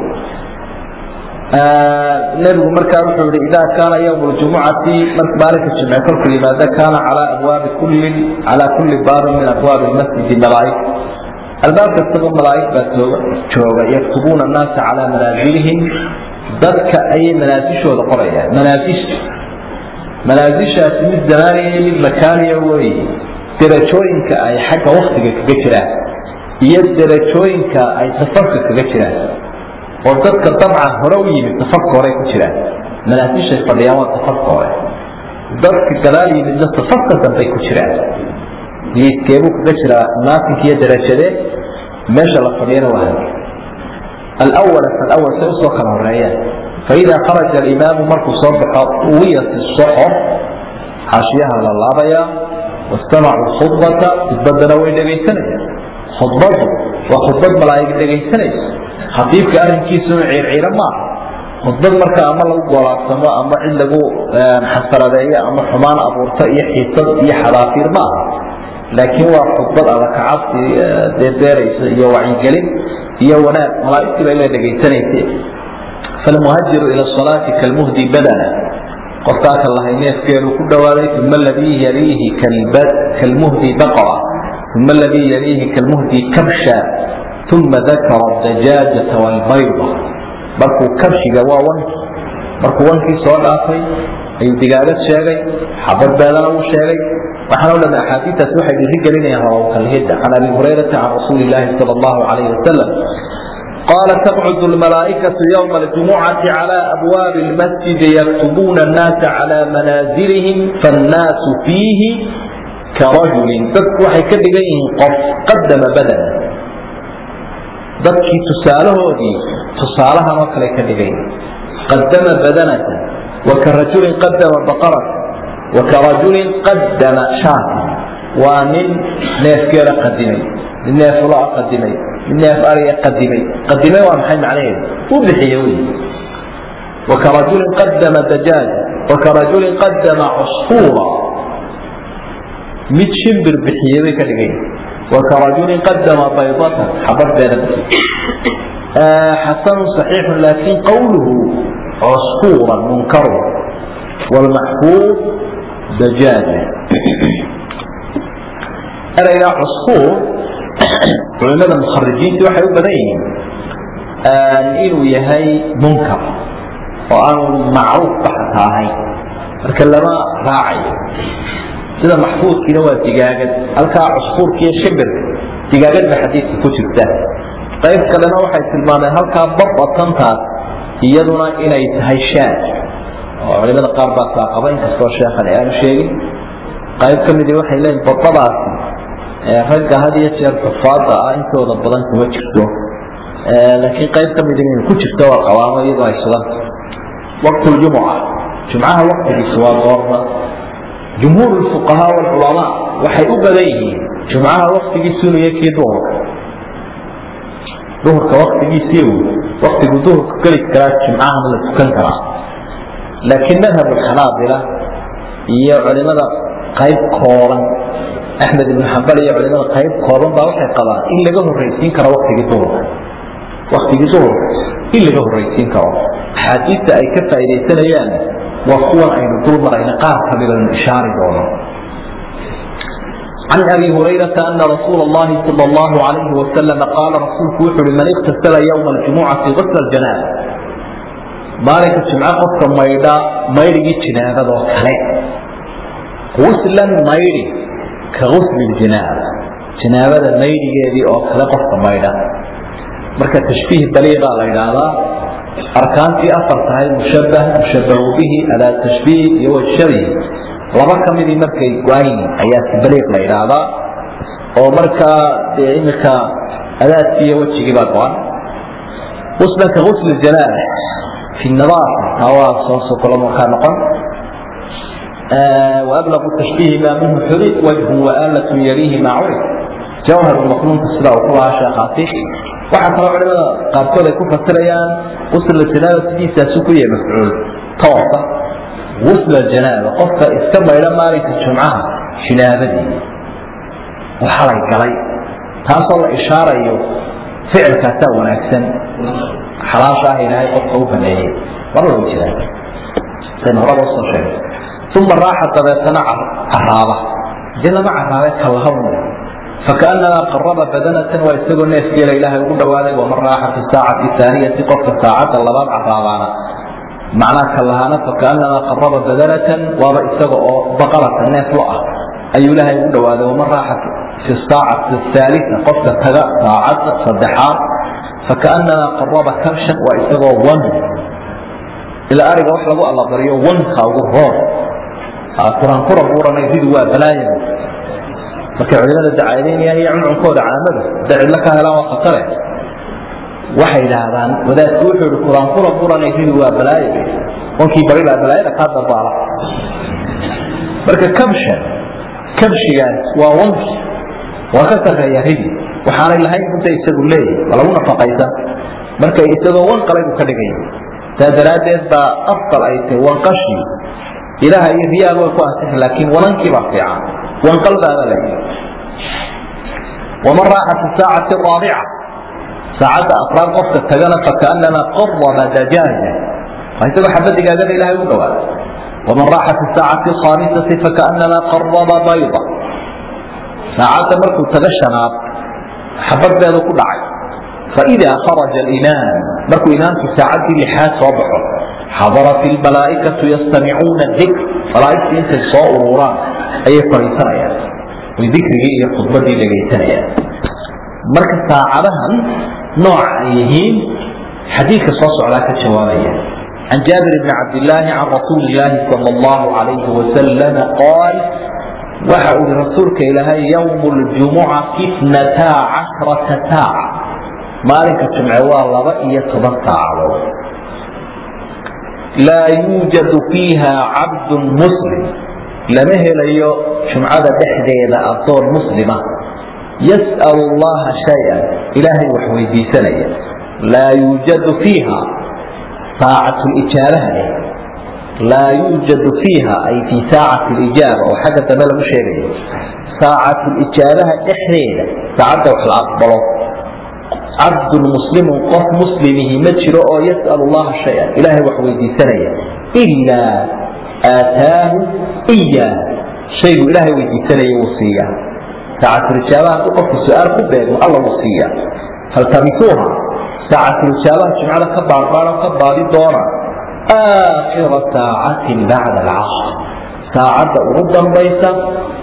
nebigu markaa wuxuu yihi idaa kaana ywm ljumucati maalinka jimce kolku yimaado kaana calaa abwaabi kullin calaa kulli baabin min abwaabi masjidi malaaig albaab kastaba malaaig baa tooga jooga yaktubuuna annaasa calaa manaazilihim dadka ayay manaasishooda qorayaan manaasisha manaasishaasi mid zamaaniya iyo mid makaaniya wey derajooyinka ay xagga waktiga kaga jiraan iyo derajooyinka ay safarka kaga jiraan oo dadka dabcan hore u yimid safarka hore ku jiraan manaasishay fadhiyaan waa safarka hore dadka gadaal yimidna safarka dambay ku jiraan liiskeebuu kaga jiraa naasinka iyo darajadee meesha la fadhiyana waa hal alawala falawal say usoo kala horeeyaan faida kharaja alimaamu markuu soo baxo uwiyat soxor xaashiyaha la laabayaa wastamacuu khudbata khudbadana way dhegaysanayaan khudbadu waa khudbad malaa'ig dhegaysanaysa khatiibka arrinkiisuna ciirciiro maaha khudbad marka ama lagu golaadsamo ama cid lagu xasaradeeyo ama xumaan abuurto iyo xiisad iyo xadaafiir maaha laakiin waa khudbad adakacabsi deedeeraysa iyo wacyigelin iyo wanaag malaa'igtii bay la dhegaysanaysa falmuhajiru ila salaati kalmuhdi badana qofkaa ka lahay neefkeedu ku dhawaaday uma aladii yaliihi kalmuhdi baqara uma aladii yaliihi kalmuhdi kabsha uma dakara dajaajata walbayda markuu kabshiga waa wanki markuu wankii soo dhaafay ayuu digaagad sheegay xabad beedana uu sheegay waxaan o dhan axaadiistaasi waxay dhiiri gelinayaan hawkalhidda can abi hurayrata can rasuuli illaahi sala allahu calayhi wasalam قال تقعد الملائكة يوم الجمعة على أبواب المسجد يكتبون الناس على منازلهم فالناس فيه كرجل dadku waxay ka dhigan yihiin qof qadama badana dadkii tusaalahoodii tusaalahan oo kale ka dhigan yihiin qadama badanata wakarajulin qadama baqarata wakarajulin qadama shaata waa nin neefgeela qadimay nin neef ulaa qadimay nin neef ariga qadimay qadimay waa maxay macnaheedu u bixiye wey wakarajulin qadama dajaaja wakarajulin qadama cusfuura mid shimbir bixiyey bay ka dhigay wakarajulin qadama baydatan xabad beeda xasanu صaxiixu laakin qawluhu cusfuura munkaru wlmaxfuud dajaaja ereyga cusfuur culimada mukharijiintii waxay u badan yihiin inuu yahay munkar oo aanu macruuf baxata ahayn marka lama raacayo sida maxfuudkiina waa digaagad halkaa cusfuurka iyo shimbirka digaagad ba xadiidka ku jirta qayb kalena waxay tilmaameen halkaa babatantaas iyaduna inay tahay shaad oo culimada qaar baa saaqaba inkastoo sheekhan aanu sheegin qayb ka midi waxay leeyihin babadaasi ragga had iyo jeer xufaada ah intooda badan kuma jirto laakiin qayb ka midi inay ku jirto waa qabaamo iyadoo ay suganta waqtuljumuca jumcaha waqtigiisu waa goorma jumhuur fuqahaa walculamaa waxay u badan yihiin jumcaha waktigiisunu iyo kii duhurka duhurka waktigiisii waktigu duhurka geli karaa jumcahana la tukan karaa laakiin madhab xanaabila iyo culimada qayb kooban axmed ibn xambal iyo culimada qayb kooban baa waxay qabaan in laga horraysiin karo waktigii duhurka waktigii duhurka in laga horraysiin karo axaadiista ay ka faaidaysanayaan waa kuwan aynu dul marayna qaar kamidanu ishaari doono can abi hurayrata ana rasuula اllahi sal اllahu alayhi wasalama qaala rasuulku wuxu uhi man iktasala ywma aljumucati gasla janaaba maalinka jimco qofka maydha maydhigii jinaabadoo kale guslan maydhi ka gusli jinaaba jinaabada maydhigeedii oo kale qofka maydha marka tashbiih baliiqaa la yidhaahdaa arkaantii afar tahay mushabah mushabahu bihi adaa tashbiih iyo wajshabihi laba ka midii markay go-ayn ayaa tibaliiq la yidhaahdaa oo markaa dee imika adaadkii iyo wejigii baa go-an uslan ka gusli janaaba fi nadaafa taa waa soo sokolo markaa noqon وأبلغ التشبيه ما منه حرف وجه وآلة يليه ما عرف جوهر المقنون سida uu ku lahaa sheekhaasi waxaa kaloo culimada qaarkood ay ku fasirayaan usla janaaba sidiisaasu ku yahay mafcuul toosa usla janaaba qofka iska maydha maalinka jumcaha jinaabadii oo xalay galay taasoo la ishaarayo ficilkaasaa wanaagsan xalaasha ah ilaahay qofka u baneeyey mar lagu jiraa saynu horaba usoo sheegay uma raaxa dabeetana caraaba dee lama caraabe kalahawn fakaanamaa qaraba badanatan waa isagoo neefgeela ilaahay ugu dhawaaday waman raaxa fi saacati aaniyati qofka saacadda labaad caraabaana macnaa kalahaana fakaanamaa qaraba badanatan waaba isaga oo baqalata neef lo ah ayuu ilaahay ugu dhawaaday waman raaxa fi saacati aalita qofka taga saacadda saddexaad fakaanamaa qaraba kabshan waa isagoo wan ilaa ariga wax lagu allabaryo wanka ugu roor quraanqura buuranay ridu waa balaaya markay culimada dacaadaynayaan iyo cuncunkooda caamada hadday cidlo ka helaan waa khatare waxay idhaahdaan wadaadku wuxuu ihi quraanqura buuranay ridu waa balaayo wankii barilaa balaayada kaa dabaala marka kabsha kabshigaas waa wanki waa ka sarreeya ridi waxaanay lahayn runta isagu leeyahy waa lagu nafaqaysan marka isagoo wan qalay buu ka dhigaya saa daraaddeed baa afdal ay tahay wanqashii ilaha iyo riyaal way ku ansixi laakiin wanankii baa fiican wanqalbaada le waman raaxa fi saacati raabica saacadda afraad qofka tagana fakaanamaa qaraba dajaaja waa isagoo xaba digaagada ilahay u dhawaada waman raaxa fi saacati alkhaamisati fakaanamaa qaraba bayda saacadda markuu taga shanaad xabadbeedu ku dhacay faidaa kharaja alimaam markuu imaamku saacaddii lixaad soo baxo xadarat ilmalaa'ikatu yastamicuuna dikr malaa'igtii intay soo ururaan ayay fadhiisanayaan way dikrigii iyo khudbadii dhegaysanayaan marka saacadahan nooca ay yihiin xadiidka soo socdaa ka jawaabaya can jaabir bni cabdillaahi can rasuuli illaahi sala allahu calayhi wasalama qaal waxa uu yihi rasuulka ilaahay yowmu ljumucati itnataa cashrata saaca maalinka jumce waa laba iyo toban saacadood laa yuujadu fiiha cabdun muslim lama helayo jumcada dhexdeeda addoon muslima yas'alu allaha shay-an ilaahay wax weydiisanaya laa yuujadu fiiha saacatu lijaabaha leh laa yuujadu fiiha ay fii saacati lijaaba oo xagga dambe lagu sheegayo saacatu lijaabaha dhexdeeda saacadda wax la aqbalo cabdun muslimun qof muslimihi ma jiro oo yas'al allaha shay-an ilaahay wax weydiisanaya ilaa aataahu iyaa shaygu ilaahay weydiisanaya wuu siiyaa saacatulijaabaha hadduu qofku su-aal ku beegmo alla wuu siiyaa faltamisuuha saacatulijaabaha jumcada ka baarbaaro ka baadi doona aakhira saacatin bacda alcasr saacadda ugu dambaysa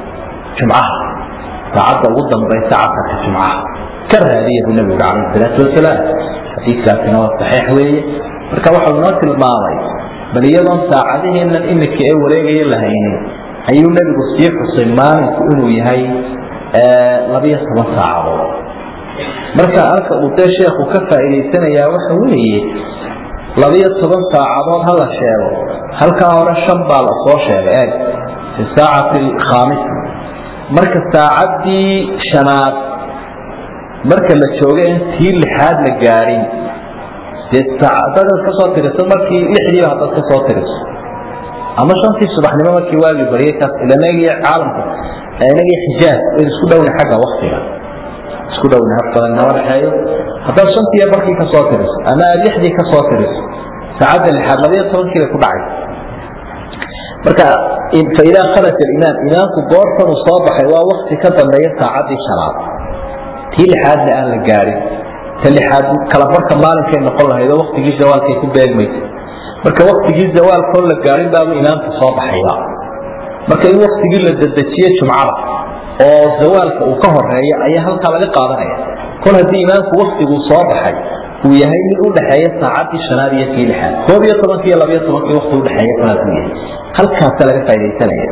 jumcaha saacadda ugu dambaysa casarka jumcaha ka raadiya buu nabigu calayhi salaatu wasalaam xadiidkaasina waa saxiix weeye marka waxau inoo tilmaamay bal iyadoon saacadiheennan imika ee wareegaya lahaynin ayuu nebigu sii xusay maalinku inuu yahay labiyo toban saacadood marka halka uu dee sheekhu ka faa'iidaysanayaa waxa weeye labiyo toban saacadood ha la sheego halkaa hore shan baa la soo sheegay eeg fi saacati alkhaamisa marka saacaddii shanaad marka la jooga in tii lixaad la gaadhin dee dadaad ka soo tiriso markii lixdiiba haddaad ka soo tiriso ama shantii subaxnimo markii waagii baryay kaas ilanagii caalamka inagii xijaaj in isku dhowna xagga waktiga isku dhowna hab badan nama dhexeeyo haddaad shantii barkii ka soo tiriso ama aad lixdii ka soo tiriso saacadda lixaad labayo tobankii bay ku dhacay marka faidaa kharaja alimaam imaamku goortan uu soo baxay waa wakti ka dambeeya saacaddii shanaad tii lixaadna aan la gaadhin ta lixaad kala barka maalinkay noqon lahayd oo waktigii zawaalkay ku beegmaysa marka waktigii zawaalkoo la gaadhin baabu imaamku soo baxayba marka in waktigii la dedejiye jumcada oo zawaalka uu ka horeeyo ayaa halkaa laga qaadanaya kol haddii imaamku waktiguu soo baxay uu yahay mid udhaxeeya saacaddii shanaad iyo tii lixaad koob iyo tobankii iyo labayo tobankii wakti udhexeeya kolaasuu yahay halkaasa laga faa'idaysanaya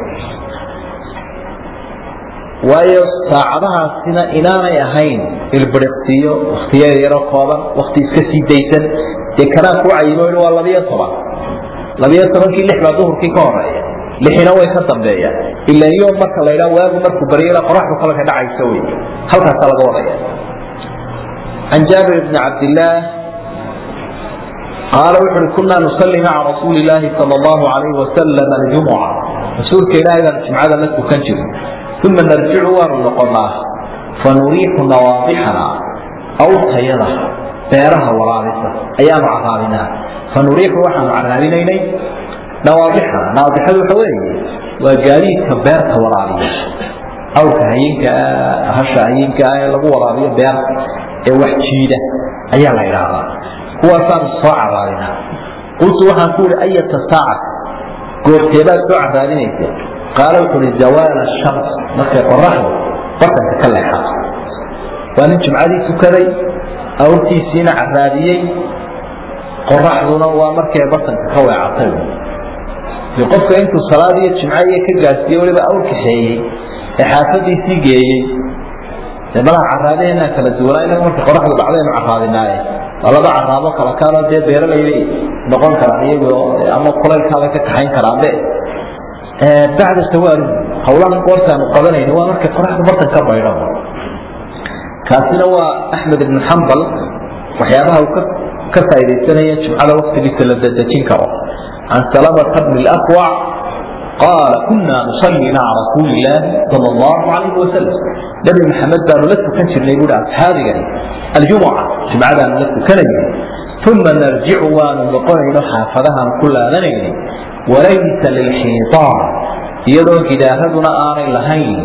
waayo saacadahaasina inaanay ahayn ilbiriqsiyo waktiya yaro kooban wakti iska sii daysan dee kanaa kuu cayimo waa labiyo toban labiyo tobankii lix baa duhurkii ka horeeya lixina way ka dambeeyaan ila iyo marka la ydhaa waagu markuu baryala qoraxdu kalka dhacaysa wey halkaasaa laga wadaya can jaabir bni cabdillaah qaala wuxu uhi kunaa nusalli maca rasuuli illaahi sal allahu alayhi wasalam aljumuca rasuulka ilaahay baan jumcada la tukan jiray uma narjicu waanu noqonaa fanuriixu nawaadixana awtayada beeraha waraabisa ayaanu caraabinaa fanuriixu waxaanu caraabinaynay nawaadixana nawaadixadu waxa weeye waa gaadiidka beerta waraabiya awrka hayinka hasha hayinka ah ee lagu waraabiyo beerta ee wax jiida ayaa la idhaahdaa kuwaasaanu soo caraabinaa qultu waxaan ku ihi ayata saacata goorteebaad soo caraabinaysa qaala wuxu uhi zawaala shams markay qoraxdu bartanka ka leexato waa nin jumcadii tukaday awrtiisiina caraabiyey qoraxduna waa markay bartanka ka weecatay qofka intuu salaad iyo jimcaiyo ka gaarsiiye waliba awr kaxeeyey ee xaafadiisii geeyey dee malaha caraabaheenaa kala duwanaa inaga marka qoraxdu dhacdaynu caraabinaaye waa laba caraabo kala kaanoo dee beeralaybay noqon karaan iyagoo ama kulaylkaabay ka kaxayn karaanbe bacda sawaali hawlahan goortaanu qabanayno waa markay qoraxdu bartan ka baydho kaasina waa axmed ibn xambal waxyaabaha uu ka faaidaysanaya jumcada waktigiisa la dadejin karo can salamata bni lakwac qaala kuna nusalli maca rasuuli illaahi sal allahu alayhi wasalam nabi maxamed baanu la tukan jirnay buui asxaabigani aljumuca jumcadaanu la tukanaynay uma narjicu waanu noqonayno xaafadahaanu ku laadanayna walaysa lilxiitaan iyadoo gidaaraduna aanay lahayn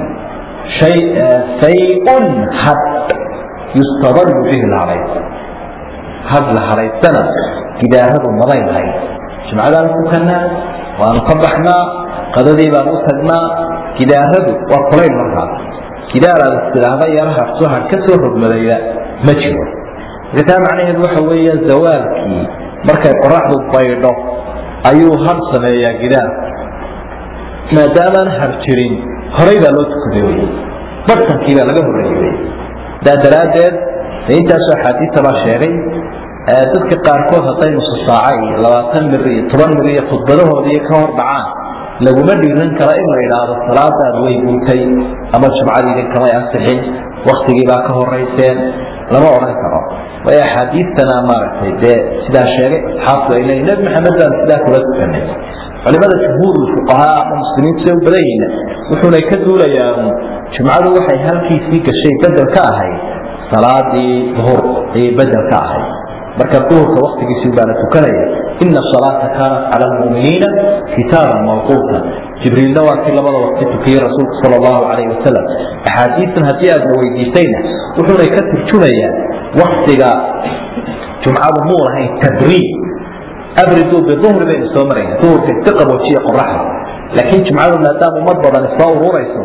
sayun had yustadalu bihi lhadhaysa had la hadhaysana gidaaradu maday lahayn jumcadaanu tukanaa waanu ka baxnaa qadadii baanu u tagnaa gidaaradu waa kulayl markaas gidaaraad istidhaahda yara harso had ka soo rogmadaya ma jiro marka taa macnaheedu waxa weeye zawaalkii markay qoraxdu baydho ayuu har sameeyaa gidaarka maadaamaan har jirin horay baa loo tukaday wy bartankii baa laga horreeyey wy daa daraaddeed de intaasoo axaadiista baa sheegay dadka qaarkood hadday nusu saaca iyo labaatan mir iyo toban mir iyo khudbadahoodii ka hor dhacaan laguma dhiiran kara in la idhaahdo salaadaad way guutay ama jumcadiidin kamay ansixin waktigii baa ka horayseen lama odhan karo way axaadiistana maaragtay dee sidaa sheegay asxaabtu ay leeyiin nebi maxamed baan sidaa kula tukanay culimada jumhuurulfuqahaa ama muslimiintu say u badan yihiin wuxuunay ka duulayaan jumcadu waxay halkiisii gashay bedel ka ahayd salaadii duhur ayay bedel ka ahayd marka duhurka waktigiisii baana tukanaya ina salaata kaanat cala lmuminiina kitaaban mawquuta jibriilna waa kii labada waqti tukiyey rasuulku sal allahu calayhi wasalam axaadiistan haddii aadna weydiisayna wuxuunay ka turjumayaan waktiga jumcadu muu lahayn tabriid abriduu biduhri baynu soo marayna duhurka iska qaboojiya qoraxda laakiin jumcadu maadaama ummad badani soo ururayso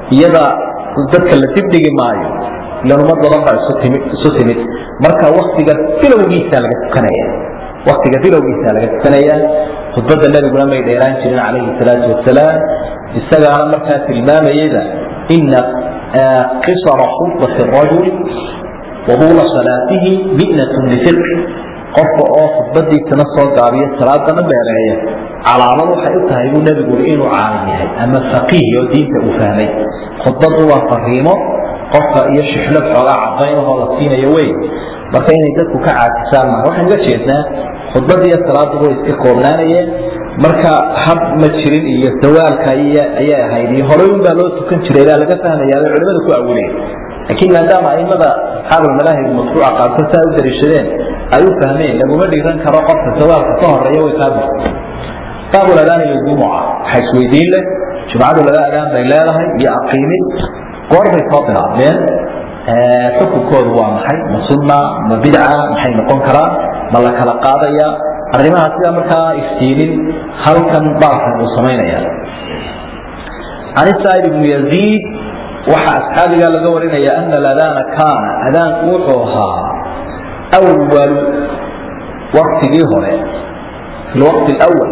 iyada dadka la dibdhigi maayo ilan umad badan baa isu timid isu timid marka waktiga bilowgiisa laga tukanaya waktiga bilowgiisa laga tukanaya khudbadda nabiguna may dheeraan jirin calayhi salaatu wasalaam isagaana markaa tilmaamayada ina qisara khudbati rajuli wabuula salaatihi mi'natun lifiqh qofka oo khudbadiisana soo gaabiyo salaadana beereeya calaamad waxay u tahay buu nebigu ui inuu caalim yahay ama faqiih oo diinta uu fahmay khudbadu waa fariimo qofka iyo shixlad xoogaa cadaynahoo la siinayo wey marka inay dadku ka caajisaan maa waxaan uga jeednaa khudbadiiyo salaadu way iska koobnaanayeen marka hab ma jirin iyo dawaalka ayay ahayd iyo horey unbaa loo tukan jiray baa laga fahmayaa bay culimada ku awilaya laakiin maadaama aimada asxaabulmadaahib mashruuca qaarkood saa u dariishadeen ay u fahmeen laguma dhiiran karo qofka dawaalka ka horeeya way kaa burta baabul adaan iyo jumuca waxaa isweydiin leh jumcadu laba adaan bay leedahay iyo aqiimid goorbay soo bilaabmeen xukunkoodu waa maxay ma sunna ma bidca maxay noqon karaan ma la kala qaadaya arrimaha sidaa markaa iftiinin halkan baabkan uu samaynaya can saa'id ibnu yaziid waxaa asxaabigaa laga warinaya ana aladaana kaana adaanku wuxuu ahaa awalu waktigii hore fi lwaqti alawal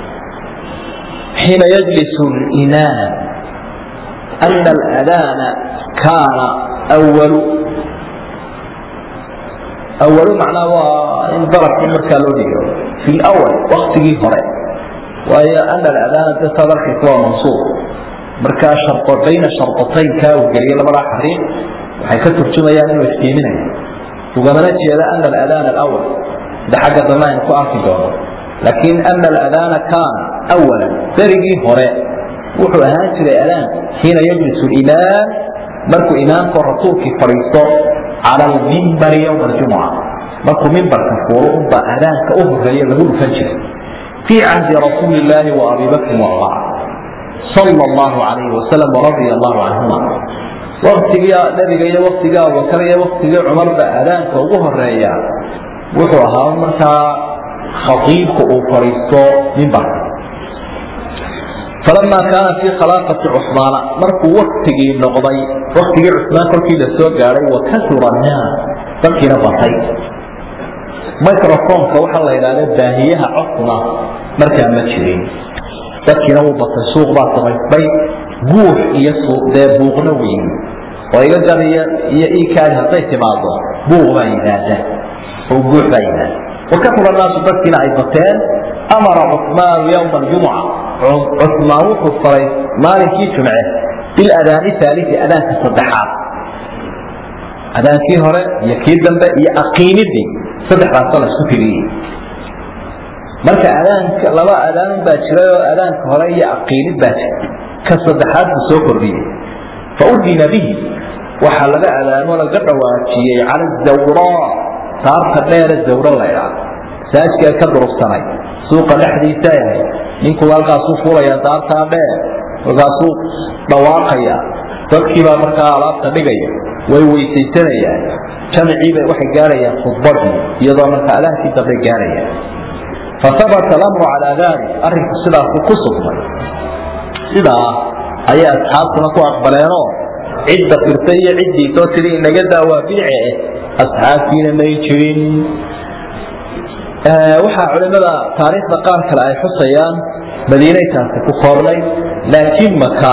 xiina yajlisu limaam ana aladaana kaana awalu awalu macnaa waa in darabkii markaa loo dhigo fi lawal waktigii hore waayo ana aladaana de saad arkaysa waa mansuub markaa shardo bayna shardataynka uu geliyay labadaa xariiq waxay ka turjumayaan inuu iftiiminayo ugamana jeeda ana aladaan alawal sida xagga dambe aynu ku arki doono laakiin ana aladaana kaana awalan berigii hore wuxuu ahaan jiray adaan xiina yajlisu limaam markuu imaamkoo rasuulkii fadhiisto cala almimbari yowma aljumuca markuu mimbarka fuulo unbaa adaanka u horeeya lagu dhufan jiray fii cahdi rasuuli illaahi wa abi bakrin wa cumar sal allahu alayhi wasalam waradia allahu canhuma waktigii nabiga iyo waktigii abubakar iyo waktigii cumarba adaanka ugu horeeya wuxuu ahaa markaa khaiibka uu fadhiisto mimbarka falama kaana fii khilaafati cusmaana markuu waktigii noqday waktigii cusmaan kolkii la soo gaadhay wakasura naas dadkiina batay microfonka waxaa la yidhahda baahiyaha codkuna markaa ma jirin dadkiina wuu batay suuq baa samaystay buux iyo dee buuqna weyn oo iga gadiya iyo ikaadi hadday timaado buuq baa yimaada oo buux baa yimaada wakasura naasu dadkiina ay bateen amara cusmaanu yowma aljumuca cusmaan wuxuu faray maalinkii jumce biladaani aalii adaanka saddexaad adaankii hore iyo kii dambe iyo aqiimidii saddexdaasoo la isku tiriyey marka adaanka laba adaan baa jiray oo adaanka hore iyo aqiimid baa jira ka saddexaad buu soo kordhiyey fa udina bihi waxaa laga adaamo laga dhawaajiyey cala zawraa saarta dheere zawro laydhaa masaajka ka durugsanay suuqa dhexdiisa yahay ninkuu halkaasuu fuulaya daartaa dheer markaasuu dhawaaqaya dadkiibaa markaa alaabta dhigaya way weysaysanayaan jamciibay waxay gaarayaan khudbadii iyadoo markaa adaankii dambe gaarayaan fahabata alamru calaa dalik arrinku sidaasu ku sugnay sidaa ayay asxaabtuna ku aqbaleenoo cidda firtay iyo ciddiisoo tiri inaga daawaa bidce asxaabtiina may jirin waxaa culimada taariikhda qaar kale ay xusayaan madiinay taasi ku koobnay laakiin maka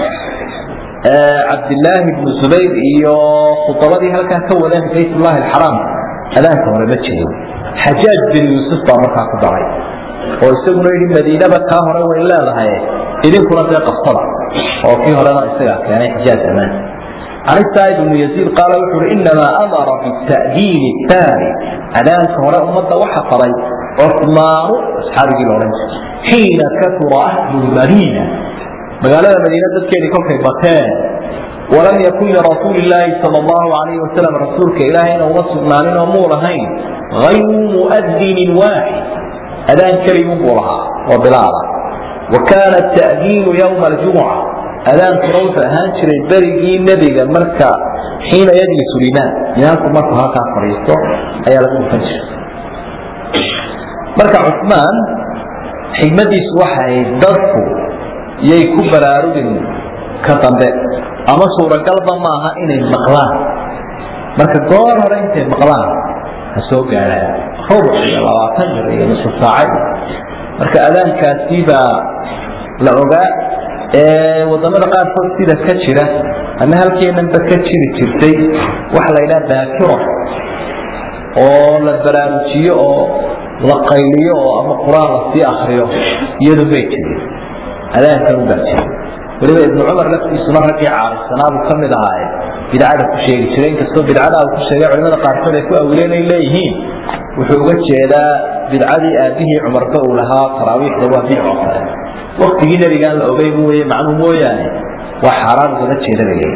cabdilaahi bnu zubayr iyo khudabadii halkaa ka wadeen baytullahi alxaraam adaanka hore ma jirin xajaaj bin yuusuf baa markaa ku daray oo isaguna yidhi madiinaba kaa hore way leedahay idinkuna dee qabsada oo kii horena isagaa keenay xijaaj amaan can saa'id bnu yaziid qaala wuxuu uhi inamaa amara bita'diini taani adaanka hore ummadda waxa faray cusmaanu asxaabigii la odhan jiray xiina kasura ahlu lmadiina magaalada madiina dadkeedii kolkay bateen walam yakun lirasuuli illaahi sal allahu alayhi wasalam rasuulka ilaahayna uma sugnaanin oo muu lahayn hayru muadinin waaxid adaan keligun buu lahaa oo bilaada wa kaana ta'diinu yowma aljumuca adaankuna wuxuu ahaan jiray berigii nebiga marka xiina yajlisu limaam imaamku markuu halkaa fadhiisto ayaa lagu dhufan jiray marka cusmaan xigmadiisu waxay dadku yay ku baraarugin ka dambe ama suuragalba maaha inay maqlaan marka goor hore intay maqlaan ha soo gaadhaan rubuc iyo labaatan jir iyo nusu saacad marka adaankaasi baa la ogaa ee wadamada qaarkood sida ka jira ama halkeenanba ka jiri jirtay waxa la yidhaha daakiro oo la baraarujiyo oo la qayliyo oo ama qur-aan lasii akriyo iyadu may jirin adaankan ubaa jira weliba ibnu cumar laftiisuna raggii caarisanaabu ka mid ahaaye bidcada ku sheegi jiray inkastoo bidcada uu ku sheegay culimada qaarkood ay ku awileen ay leeyihiin wuxuu uga jeedaa bidcadii aabihii cumarba uu lahaa taraawiixda waa bidco kale waktigii nebigaan la ogay mooye macnuu mooyaane waa xaaraan ugala jeedanayay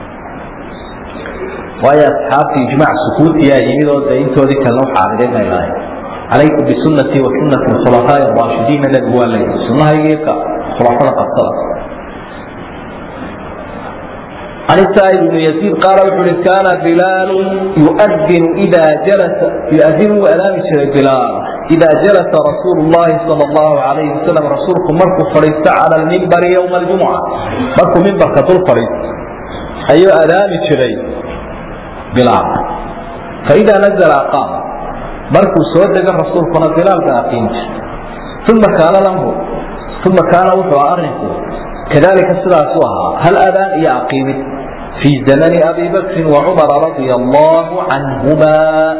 waayo asxaabtii ijmaac sukuutiyaa yimid oo dee intoodii kalena u xaarideen bay lahayn calaykum bisunnatii wa sunnati khulafaa'i raashidiina nebigu waa leeyahay sunnahaygiiyo khulafada qabtada عن السائب بن يزيد قال وحول كان بلال يؤذن إذا جلس يؤذن وألام بلال إذا جلس رسول الله صلى الله عليه وسلم رسولكم مركو فريست على المنبر يوم الجمعة مركو منبر كطول فريست أي ألام شري بلال فإذا نزل أقام مركو سود الرسول كنا بلال كأقيمش ثم كان له ثم كان وحوى أرنكو كذلك السلاسوها هل أذان يا أقيمت في زمن أبي بكر وعمر رضي الله عنهما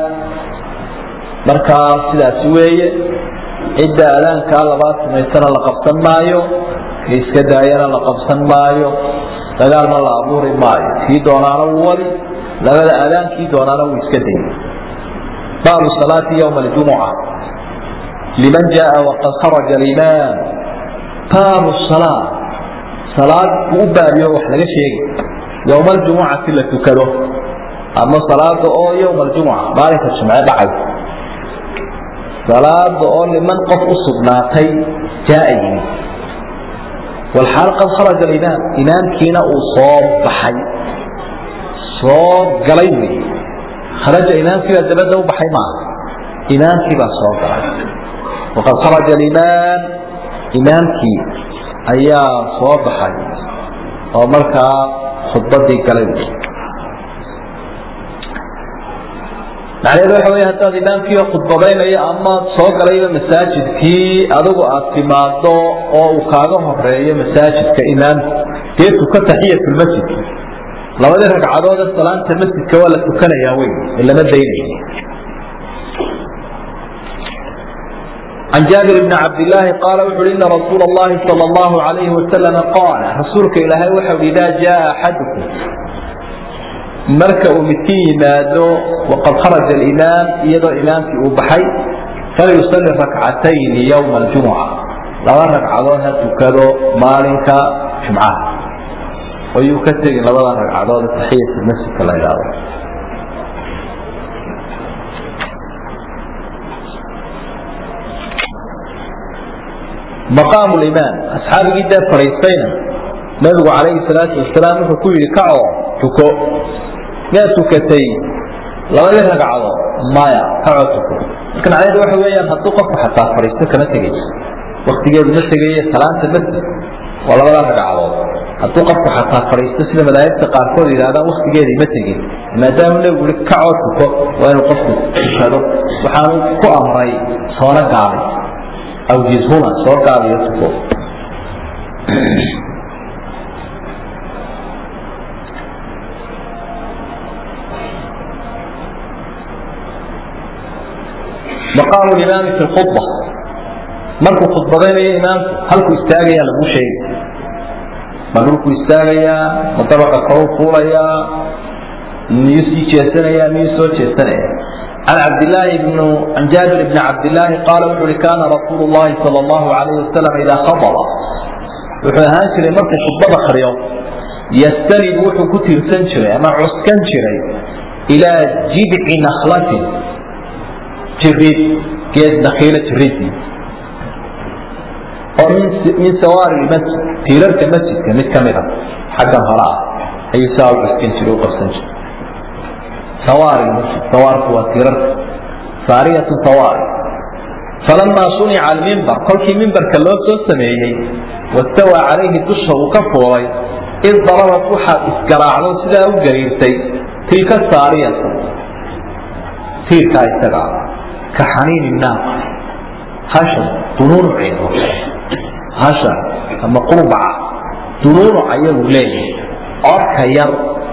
markaa sidaas weeye cidda adaankaa labaad samaysana la qabsan maayo ka iska daayana la qabsan maayo dagaalna la abuuri maayo kii doonaana wuu wali labada adaankii doonaana wuu iska dayay baabu salaati ywma aljumuca liman jaa waqad kharaja alimaam baabu salaa salaad buu u baabiyo wax laga sheegi yowma aljumucati la tukado ama salaada oo yowma aljumuca maalinka jimce dhacay salaada oo liman qof u sugnaatay jaa yimid walxaal qad kharaja alimaam imaamkiina uu soo baxay soo galay wey kharaja imaamkii baa dabadda u baxay maaha imaamkii baa soo galay waqad kharaja alimaam imaamkii ayaa soo baxay oo markaa khudbadii galay macnaheedu waxa wey haddaad imaamkii khudbadaynayo ama soo galayba masaajidkii adigu aad timaado oo uu kaaga horeeyo masaajidka imaamku dee tuka taxiyatulmasjidka labadii ragcadoode salaanta masjidka waa la tukanayaa wey lama daynaya عن جابر بن عبد الله قال وحول إن رسول الله صلى الله عليه وسلم قال رسولك إلهي وحول إذا جاء أحدكم marka uu midkii yimaado waqad kharaja alimaam iyadoo imaamkii uu baxay falyusalli rakcatayni yowma aljumuca laba ragcadood ha tukado maalinka jumcaha oo yuu ka tegin labada ragcadood taxiyat masjidka la idhaahdo maqaamu limaam asxaabigii dee fadhiistayna nabigu calayhi salaatu wasalaam wuxuu ku yidhi kacoo tuko miyaad tukatay labadii ragcadood maya kacoo tuko marka macnaheedu waxa weeyaan hadduu qofku xataa fadhiisto kama tegayso waktigeedu ma tegaye salaanta masjid waa labada ragcadood hadduu qofku xataa fadhiisto sida madaahibta qaarkood yidhahdaan waktigeedii ma tegin maadaama nebigu yihi kacoo tuko waa inuu qofku tukado waxaanu ku amray soona gaabay awjizhuna soo gaabiyo tuko maqaamu imaami fi khudba markuu khudbadaynayo imaamku halkuu istaagaya lagu sheegi ma dhulku istaagayaa ma dabaqa koruu fuulayaa miyuu sii jeesanayaa miyuu soo jeesanaya عن عبد الله بن عن جابر بن عبد الله قال وحول كان رسول الله صلى الله عليه وسلم إذا خطب وحول هانشر مركز خطبة خريو يستند وحو كتير سنشري أما عسكن شري إلى جذع نخلة جريد geed dakiilo jiridii oo min sawaari masjid tiirarka masjidka mid ka mida xaggan hore ah ayuu saa u cuskan jiray u qabsan jiray sawaari masjid sawaarku waa tiirarka saariyatu sawaari falamaa sunica almimbar kolkii mimbarka loo soo sameeyey wastawaa calayhi dusha uu ka fuulay id darabad waxaad isgaraacdo sidaa u gariirtay tilka saariyatu tiirkaa isaga ka xaniini naaqa hasha dunuunuceedo hasha ama qurbaca dunuunuc ayagu leeyahay codka yar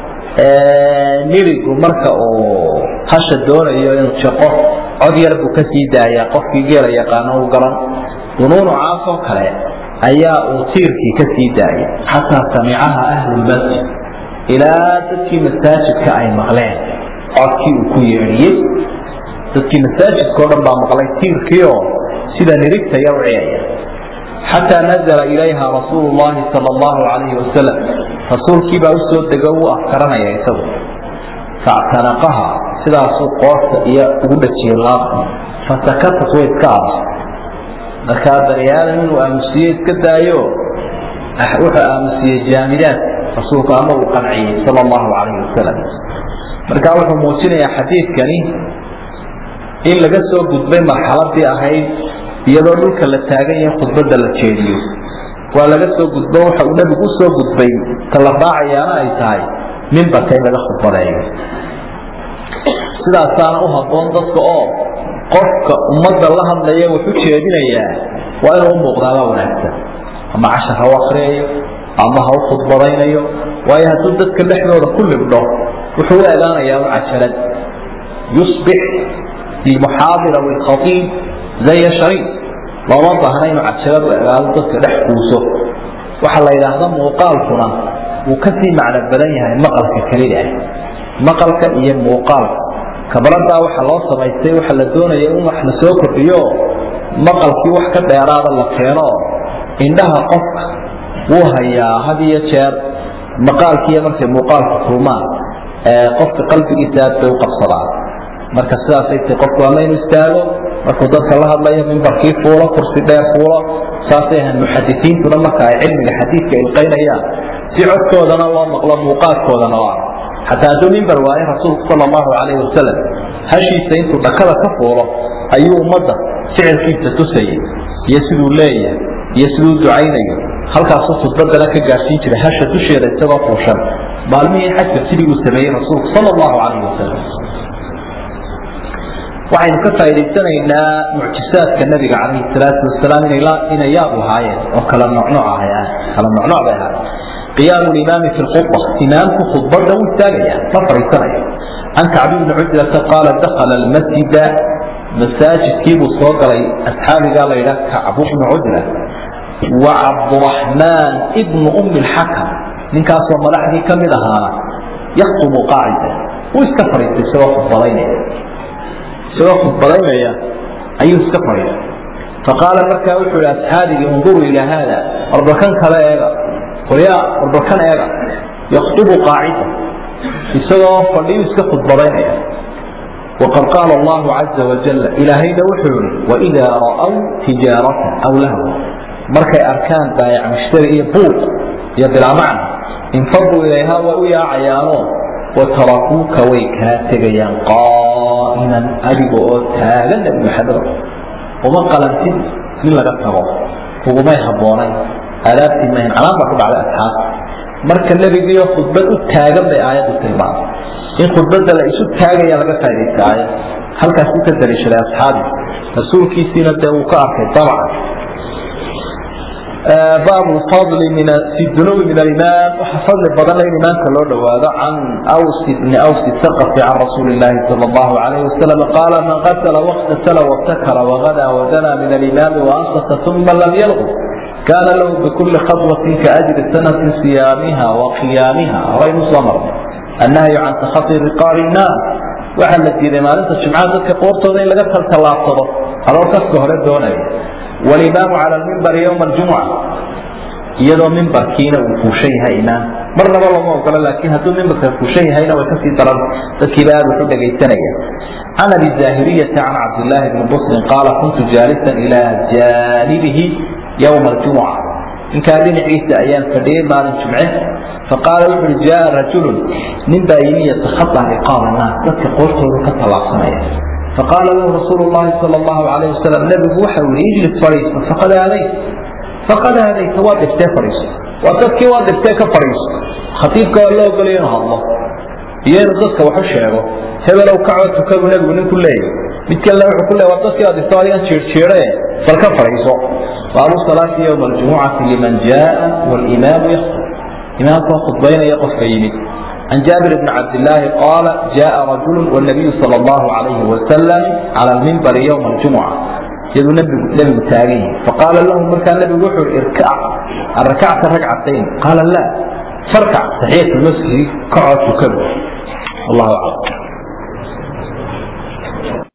nirigu marka uu hasha doonayo inuu jaqo cod yar buu kasii daayaa qofkii geela yaqaano u garan dunuunucaasoo kale ayaa uu tiirkii kasii daayay xataa samicaha ahlulmasjid ilaa dadkii masaajidka ay maqleen codkii uu ku yeedhiyey dadkii masaajidkao dhan baa maqlay tiirkiioo sida nirigta yar u ciyaya xataa nazla ilayha rasuulu llahi sal allahu alayhi wasalam rasuulkiibaa usoo dego u afkaranaya isagu factanaqaha sidaasuu qoorta iyo ugu dhajiyey laabta fasakatat way iska aamusay markaa bani aadam inuu aamusiye iska daayo wuxuu aamusiyey jaamidaad rasuulku ama uu qanciyey sal allahu alayhi wasalam markaa wuxuu muujinayaa xadiidkani in laga soo gudbay marxaladii ahayd iyadoo dhulka la taagan yahay khudbadda la jeediyo waa laga soo gudbo waxa uu nebigu usoo gudbay ta la raacayaana ay tahay mimbarka in laga khudbadeeyo sidaasaana u habboon dadka oo qofka ummadda la hadlaya wuxu jeedinayaa waa inuu u muuqdaabaa wanaagsan ama cashar ha u akriyayo ama ha u khudbadaynayo waayo hadduu dadka dhexdooda ku libdho wuxuu u egaanayaa u cajalad yusbix lilmuxaadir aw ilkhatiib zaya shariif looma baahna inuu cajalad u egaado dadka dhex kuuso waxaa la yidhaahda muuqaalkuna wuu kasii macno badan yahay maqalka kelida ah maqalka iyo muuqaalka kabradaa waxa loo samaystay waxa la doonaya in wax la soo kordhiyo maqalkii wax ka dheeraada la keeno indhaha qofka wuu hayaa had iyo jeer maqaalkiiyo markay muuqaalka kulmaan qofka qalbigiisa aad bay u qabsadaan marka sidaasay tay qofku ama inuu istaago markuu dadka la hadlayo mimbarkii fuulo kursi dheer fuulo saasay ahayn muxadisiintuna marka ay cilmiga xadiidka ilqaynayaan si codkoodana loo maqlo muuqaalkoodana oo ah xataa hadduu mimbar waaye rasuulku sal allahu calayhi wasalam hashiisa intuu dhakada ka fuulo ayuu ummadda ficilkiisa tusayay iyo siduu leeyahay iyo siduu ducaynayo halkaasuu khudbadana ka gaadhsiin jiray hasha dusheeda isagoo fuushan maalmihii xajka sidii uu sameeyey rasuulku sal allahu calayhi wasalam waxaynu ka faa'idaysanaynaa mucjisaadka nabiga calayhi salaatu wasalaam inay yaab ahaayeen oo kala nocnoc ah kala nocnoc bay ahaayeen qiyaamu limaami fi lkhudba imaamku khudbadda u istaagaya ma fariisanayo can kacbi bni cujrata qaala dakala almasjida masaajidkiibuu soo galay asxaabigaa la yidhaah kacbu bnu cujra wa cabduraxmaan ibnu ummi lxakam ninkaasoo madaxdii ka mid ahaana yaktubu qaacida wuu iska fariistay isagoo khudbadaynaya isagoo khudbadaynaya ayuu iska fadhiistay faqaala markaa wuxuu ihi asxaabigii unduruu ilaa haada warbakan kale eega qolyaa warbakan eega yaktubu qaacida isagoo fadhiyu iska khudbadaynaya waqad qaala allahu caza wajala ilaahayna wuxuu yihi waidaa ra'w tijaaratan aw lahwa markay arkaan baayac mushtari iyo buuq iyo bilaa macna infaduu ilayha way u yaacayaanoo watarakuuka way kaa tegayaan qaa'iman adiga oo taagan nabi maxamed uma qalantid in laga tago kugumay habboonayn aadaabtii mayn calaan baa ku dhacday asxaabta marka nebigiiyo khudbad u taagan bay aayaddu tilmaamay in khudbadda la isu taagaya laga faa'idaysta aayad halkaas u ka daliishaday asxaabi rasuulkiisiina dee uu ka arkay dabcan bab fadli fi dunubi min alimaam waxa fadli badan in imaamka loo dhowaado can ws bni ws saqfi can rasuuli llahi sal allahu alayh wasalam qaala man qatla waqtasala wabtakara wagada wadana min alimaami waanfasa uma lam yalqu kaana lahu bikuli khaطwatin kaajri sanati siyaamiha wa qiyaamiha horaynu soo marnay annahyu can takhati riqaabi nnaas waxaa la diiday maalinta jimcaha dadka qoortooda in laga taltallaabsado adoo kaska hore doonaya walimaamu cala lmimbari ywma aljumuca iyadoo mimbarkiina uu fuushan yahay imaam marnaba looma ogola laakiin hadduu mimbarka fuushan yahayna way kasii daran dadkiiba aad wuxu dhegaysanaya can abi zaahiriyati can cabdillaahi bni busrin qaala kuntu jaalisan ilaa jaanibihi ywma aljumuca ninkaa dhinaciisa ayaan fadhiyey maalin jumce faqaala wuxu uhi jaa rajulun nin baa yimi yatakhaطa riqaaba naas dadka qoortooda ka tallaabsanaya faqaala lahu rasuulu llahi sal allahu alayh wasalam nebigu waxa uu yihi ijlis fadhiiso faqad aadayt faqad aadayta waa dhiftee fadhiiso waa dadkii waa dhibtee ka fadhiiso khatiibka waa loo ogolaya inuu hadlo iyo inuu dadka waxu sheego hebelow kacba tukabu nebigu ninku leeyahy mid kalena wuxuu ku leey waa dadkii waa dhibto adigan jiirjiire bal ka fadhiiso baabu salaati yowma aljumucati liman jaa walimaamu yakhtub imaamkoo khudbaynaya qofka yimid عن جابر بن عبد الله قال جاء رجل والنبي صلى الله عليه وسلم على المنبر يوم الجمعة يدو نبي نبي تاريه فقال له مركا النبي وحر اركع الركعت ركعتين قال لا فاركع تحية المسجد كعد وكبر الله أعلم